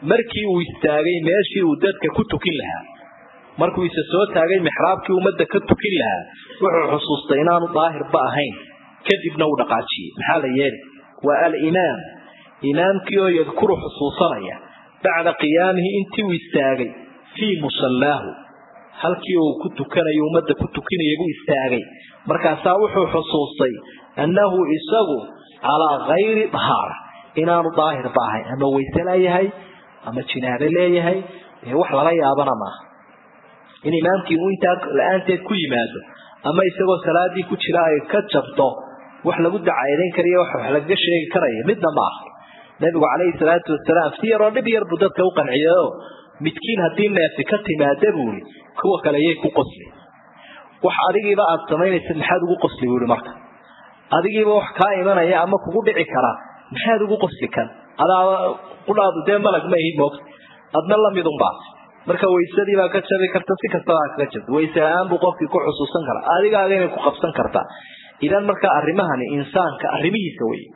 markii uu istaagay meeshii uu dadka ku tukin lahaa markuu isa soo taagay mixraabkii ummadda ka tukin lahaa wuxuu xusuustay inaanu daahirba ahayn kadibna uu dhaqaajiyey maxaa la yeeli waa alimaam imaamkii oo yadkuru xusuusanaya bacda qiyaamihi intii uu istaagay fii musallaahu halkii uu ku tukanayo ummadda ku tukinaya buu istaagay markaasaa wuxuu xusuustay annahu isagu calaa kayri dahaara inaanu daahirba ahayn ama wayse leeyahay ama jinaabo leeyahay ee wax lala yaabana maaha in imaamkii uu intaa la-aanteed ku yimaado ama isagoo salaadii ku jira ay ka jabto wax lagu dacaydayn karayo wax wax lagaga sheegi karayo midna ma aha nabigu calayhi salaatu wasalaam si yaroo dhib yar buu dadka u qanciyeyo midkiin haddii neefi ka timaada buuri kuwa kale yay ku qosli wax adigiiba aada samaynaysa maxaad ugu qosli buuri marka adigiiba wax kaa imanaya ama kugu dhici kara maxaad ugu qosli kan adaa qudhaadu dee malag ma ihi moogta adna lamidun baas marka waysadii baa ka jabi karta si kastaba aa kaga jabto wayse la-aan buu qofkii ku xusuusan karaa adigaaga inay ku qabsan kartaa idan marka arrimahani insaanka arrimihiisa wey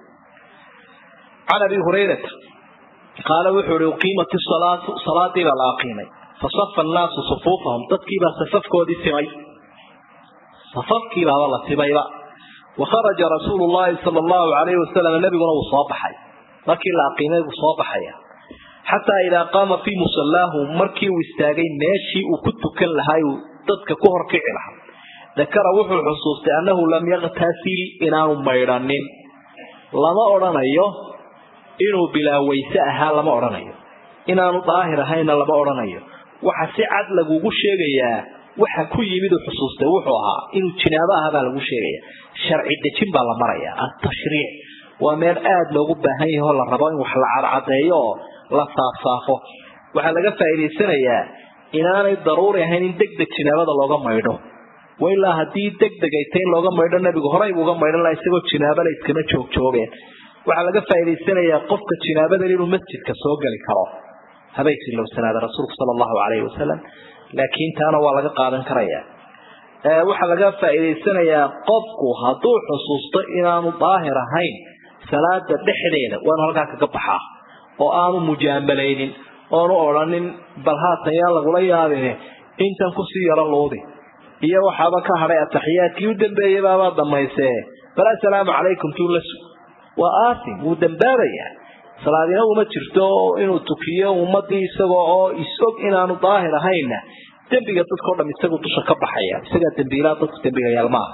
can abi hurayrata qaala wuxuu ihi uqiimat isalaatu salaadii baa la aqiimay fasafa annaasu sufuufahum dadkiibaa safafkoodii simay safafkiibaaba la simayba wakharaja rasuulu llahi sala allahu alayhi wasalam nabiguna wuu soo baxay markii la aqiimay buu soo baxaya xataa idaa qaama fii musallaahu markii uu istaagay meeshii uu ku tukan lahaa uu dadka ku horkici lahaa dakara wuxuu xusuustay annahu lam yaktasil inaanu maydhanin lama odhanayo inuu bilaa wayse ahaa lama odhanayo inaanu daahir ahayna lama odhanayo waxa si cad lagugu sheegayaa waxa ku yimid uu xusuustay wuxuu ahaa inuu jinaabo aha baa lagu sheegaya sharci dejin baa la maraya atashriic waa meel aada loogu baahan yaho la rabo in wax la cadcadeeyo oo la saafsaafo waxaa laga faa'iidaysanayaa inaanay daruuri ahayn in deg deg jinaabada looga maydho wailaa haddii deg deg ay tay in looga maydho nabigu horey buuga maydhan laha isagoo jinaabala iskama joogjoogeen waxaa laga faa'idaysanayaa qofka jinaabadan inuu masjidka soo geli karo habay silowsanaada rasuulku sala allahu calayhi wasalam laakiin taana waa laga qaadan karaya waxaa laga faa'iidaysanayaa qofku hadduu xusuusto inaanu daahir ahayn salaada dhexdeeda waanu halkaa kaga baxaa oo aanu mujaamalaynin oonu odhanin bal haatan yaa lagula yaabine intan kusii yaro luudi iyo waxaaba ka hadhay ataxiyaadkii u dambeeyey baabaa damaysee bal assalaamu calaykum tuulasu waa aasim wuu dambaabayaa salaadina uma jirto inuu tukiyo ummadii isagoo oo is-og inaanu daahir ahaynna dembiga dadkao dham isagu dusha ka baxaya isagaa dembiilaa dadku dembigayaal maaha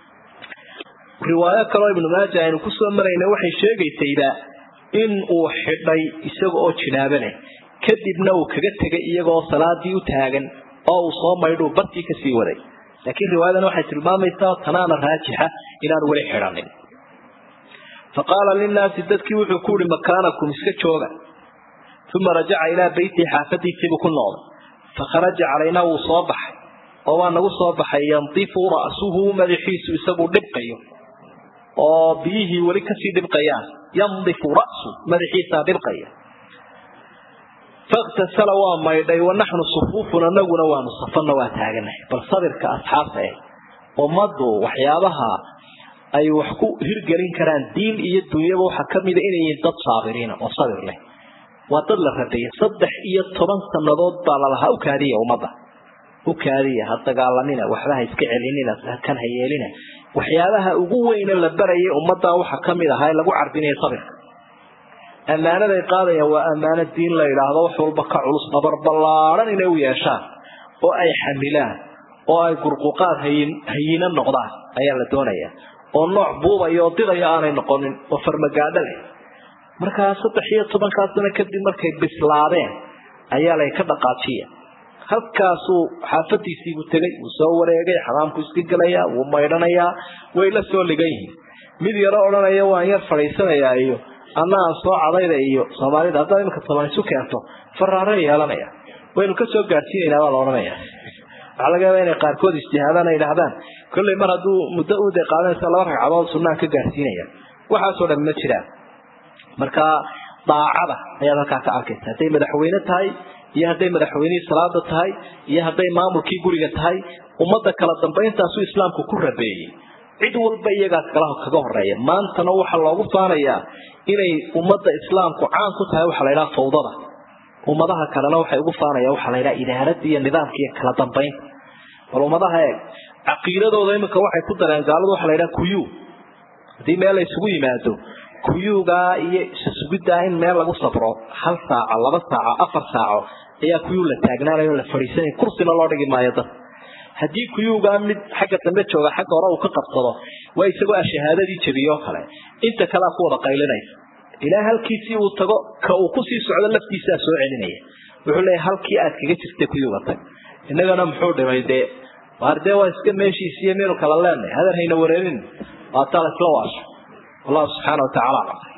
riwaayo kaloo ibnu maaja aynu kusoo marayna waxay sheegaysayba in uu xidhay isaga oo jinaabo leh kadibna uu kaga tegay iyagaoo salaadii u taagan oo uu soo maydhuu bartii kasii waday laakiin riwaayadan waxay tilmaamaysaa tanaana raajixa inaanu weli xidhanin faqaala linnaasi dadkii wuxuu ku yihi makaanakum iska jooga uma rajaca ilaa beytihi xaafadiisiibuu ku noqday fakharaja calaynaa wuu soo baxay oo waa nagu soo baxay yandifu ra'suhu madaxiisu isaguu dhibqayo oo biyihii weli kasii dhibqayaan yandifu ra'su madaxiisaa dhibqaya fakhtasala waa maydhay wanaxnu sufuufun anaguna waanu safana waa taaganahay bal sabirka asxaabta eh ummaddu waxyaabaha ay wax ku hirgelin karaan diin iyo dunyaba waxaa kamida inay yihiin dad saabiriina oo sabir leh waa dad la rabeeyey saddex iyo toban sanadood baa lalahaa ukaadiya ummadda ukaadiya ha dagaalamina waxba ha iska celinina kan ha yeelina waxyaabaha ugu weyne la barayay ummaddaa waxaa kamid ahaa lagu carbinaya sabirka ammaanaday qaadayaan waa ammaano diin la yidhaahdo wax walba ka culus nabar ballaadhan inay u yeeshaan oo ay xamilaan oo ay gurquqaad hayin hayino noqdaan ayaa la doonayaa oo nooc buubaya oo didaya aanay noqonin oo farmagaadho leh markaa saddex iyo tobankaa sano kadib markay bislaadeen ayaa lay ka dhaqaajiya halkaasuu xaafadiisiibuu tegay wuu soo wareegay xamaamku iska gelayaa wuu maydhanayaa way la soo ligan yihiin mid yaro odhanaya waan yar fadhiisanayaa iyo anna aan soo cadayda iyo soomaalida haddaad imika toban isu keento faraare yeelanaya waynu kasoo gaadhsiinaynaa baa la odhanaya waxaa laga yaaba inay qaarkood ijtihaadaan ay idhahdaan kollay mar hadduu muddo ude qaadanaysa laba ragcadood sunnaan ka gaadhsiinaya waxaasoo dhan ma jiraan marka daacada ayaad halkaa ka arkaysa hadday madaxweyne tahay iyo hadday madaxweynihii salaada tahay iyo hadday maamulkii guriga tahay ummadda kala dambayntaasuu islaamku ku rabeeyey cid walba iyagaa kala kaga horeeya maantana waxaa loogu faanayaa inay ummadda islaamku caan ku tahay waxaa la ydhaha fawdada ummadaha kalena waxay ugu faanayaan waxaa la yidhaha idaaradda iyo nidaamka iyo kala dambaynta bal ummadaha eeg caqiidadooda iminka waxay ku dareen gaaladu waxa la yidhaha kuyu haddii meel la isugu yimaado kuyugaa iyo isasugiddaa in meel lagu sabro hal saaco laba saaco afar saaco ayaa kuyuu la taagnaanayo la fadhiisanaya kursina loo dhigi maayo dad haddii kuyuugaa mid xagga dambe jooga xagga hore uu ka qabsado waa isagoo a shahaadadii jebiyoo kale inta kalea ku wada qaylinaysa ilaa halkiisii uu tago ka uu kusii socdo laftiisaa soo celinaya wuxuu leeyahy halkii aad kaga jirta kuyuuga tag innagana muxuu dhimay dee waar dee waa iska meeshiisiiyo meelu kala leenahay hadar hayna wareerin waa taa la isla waasho wallahu subxaana wa tacala aclam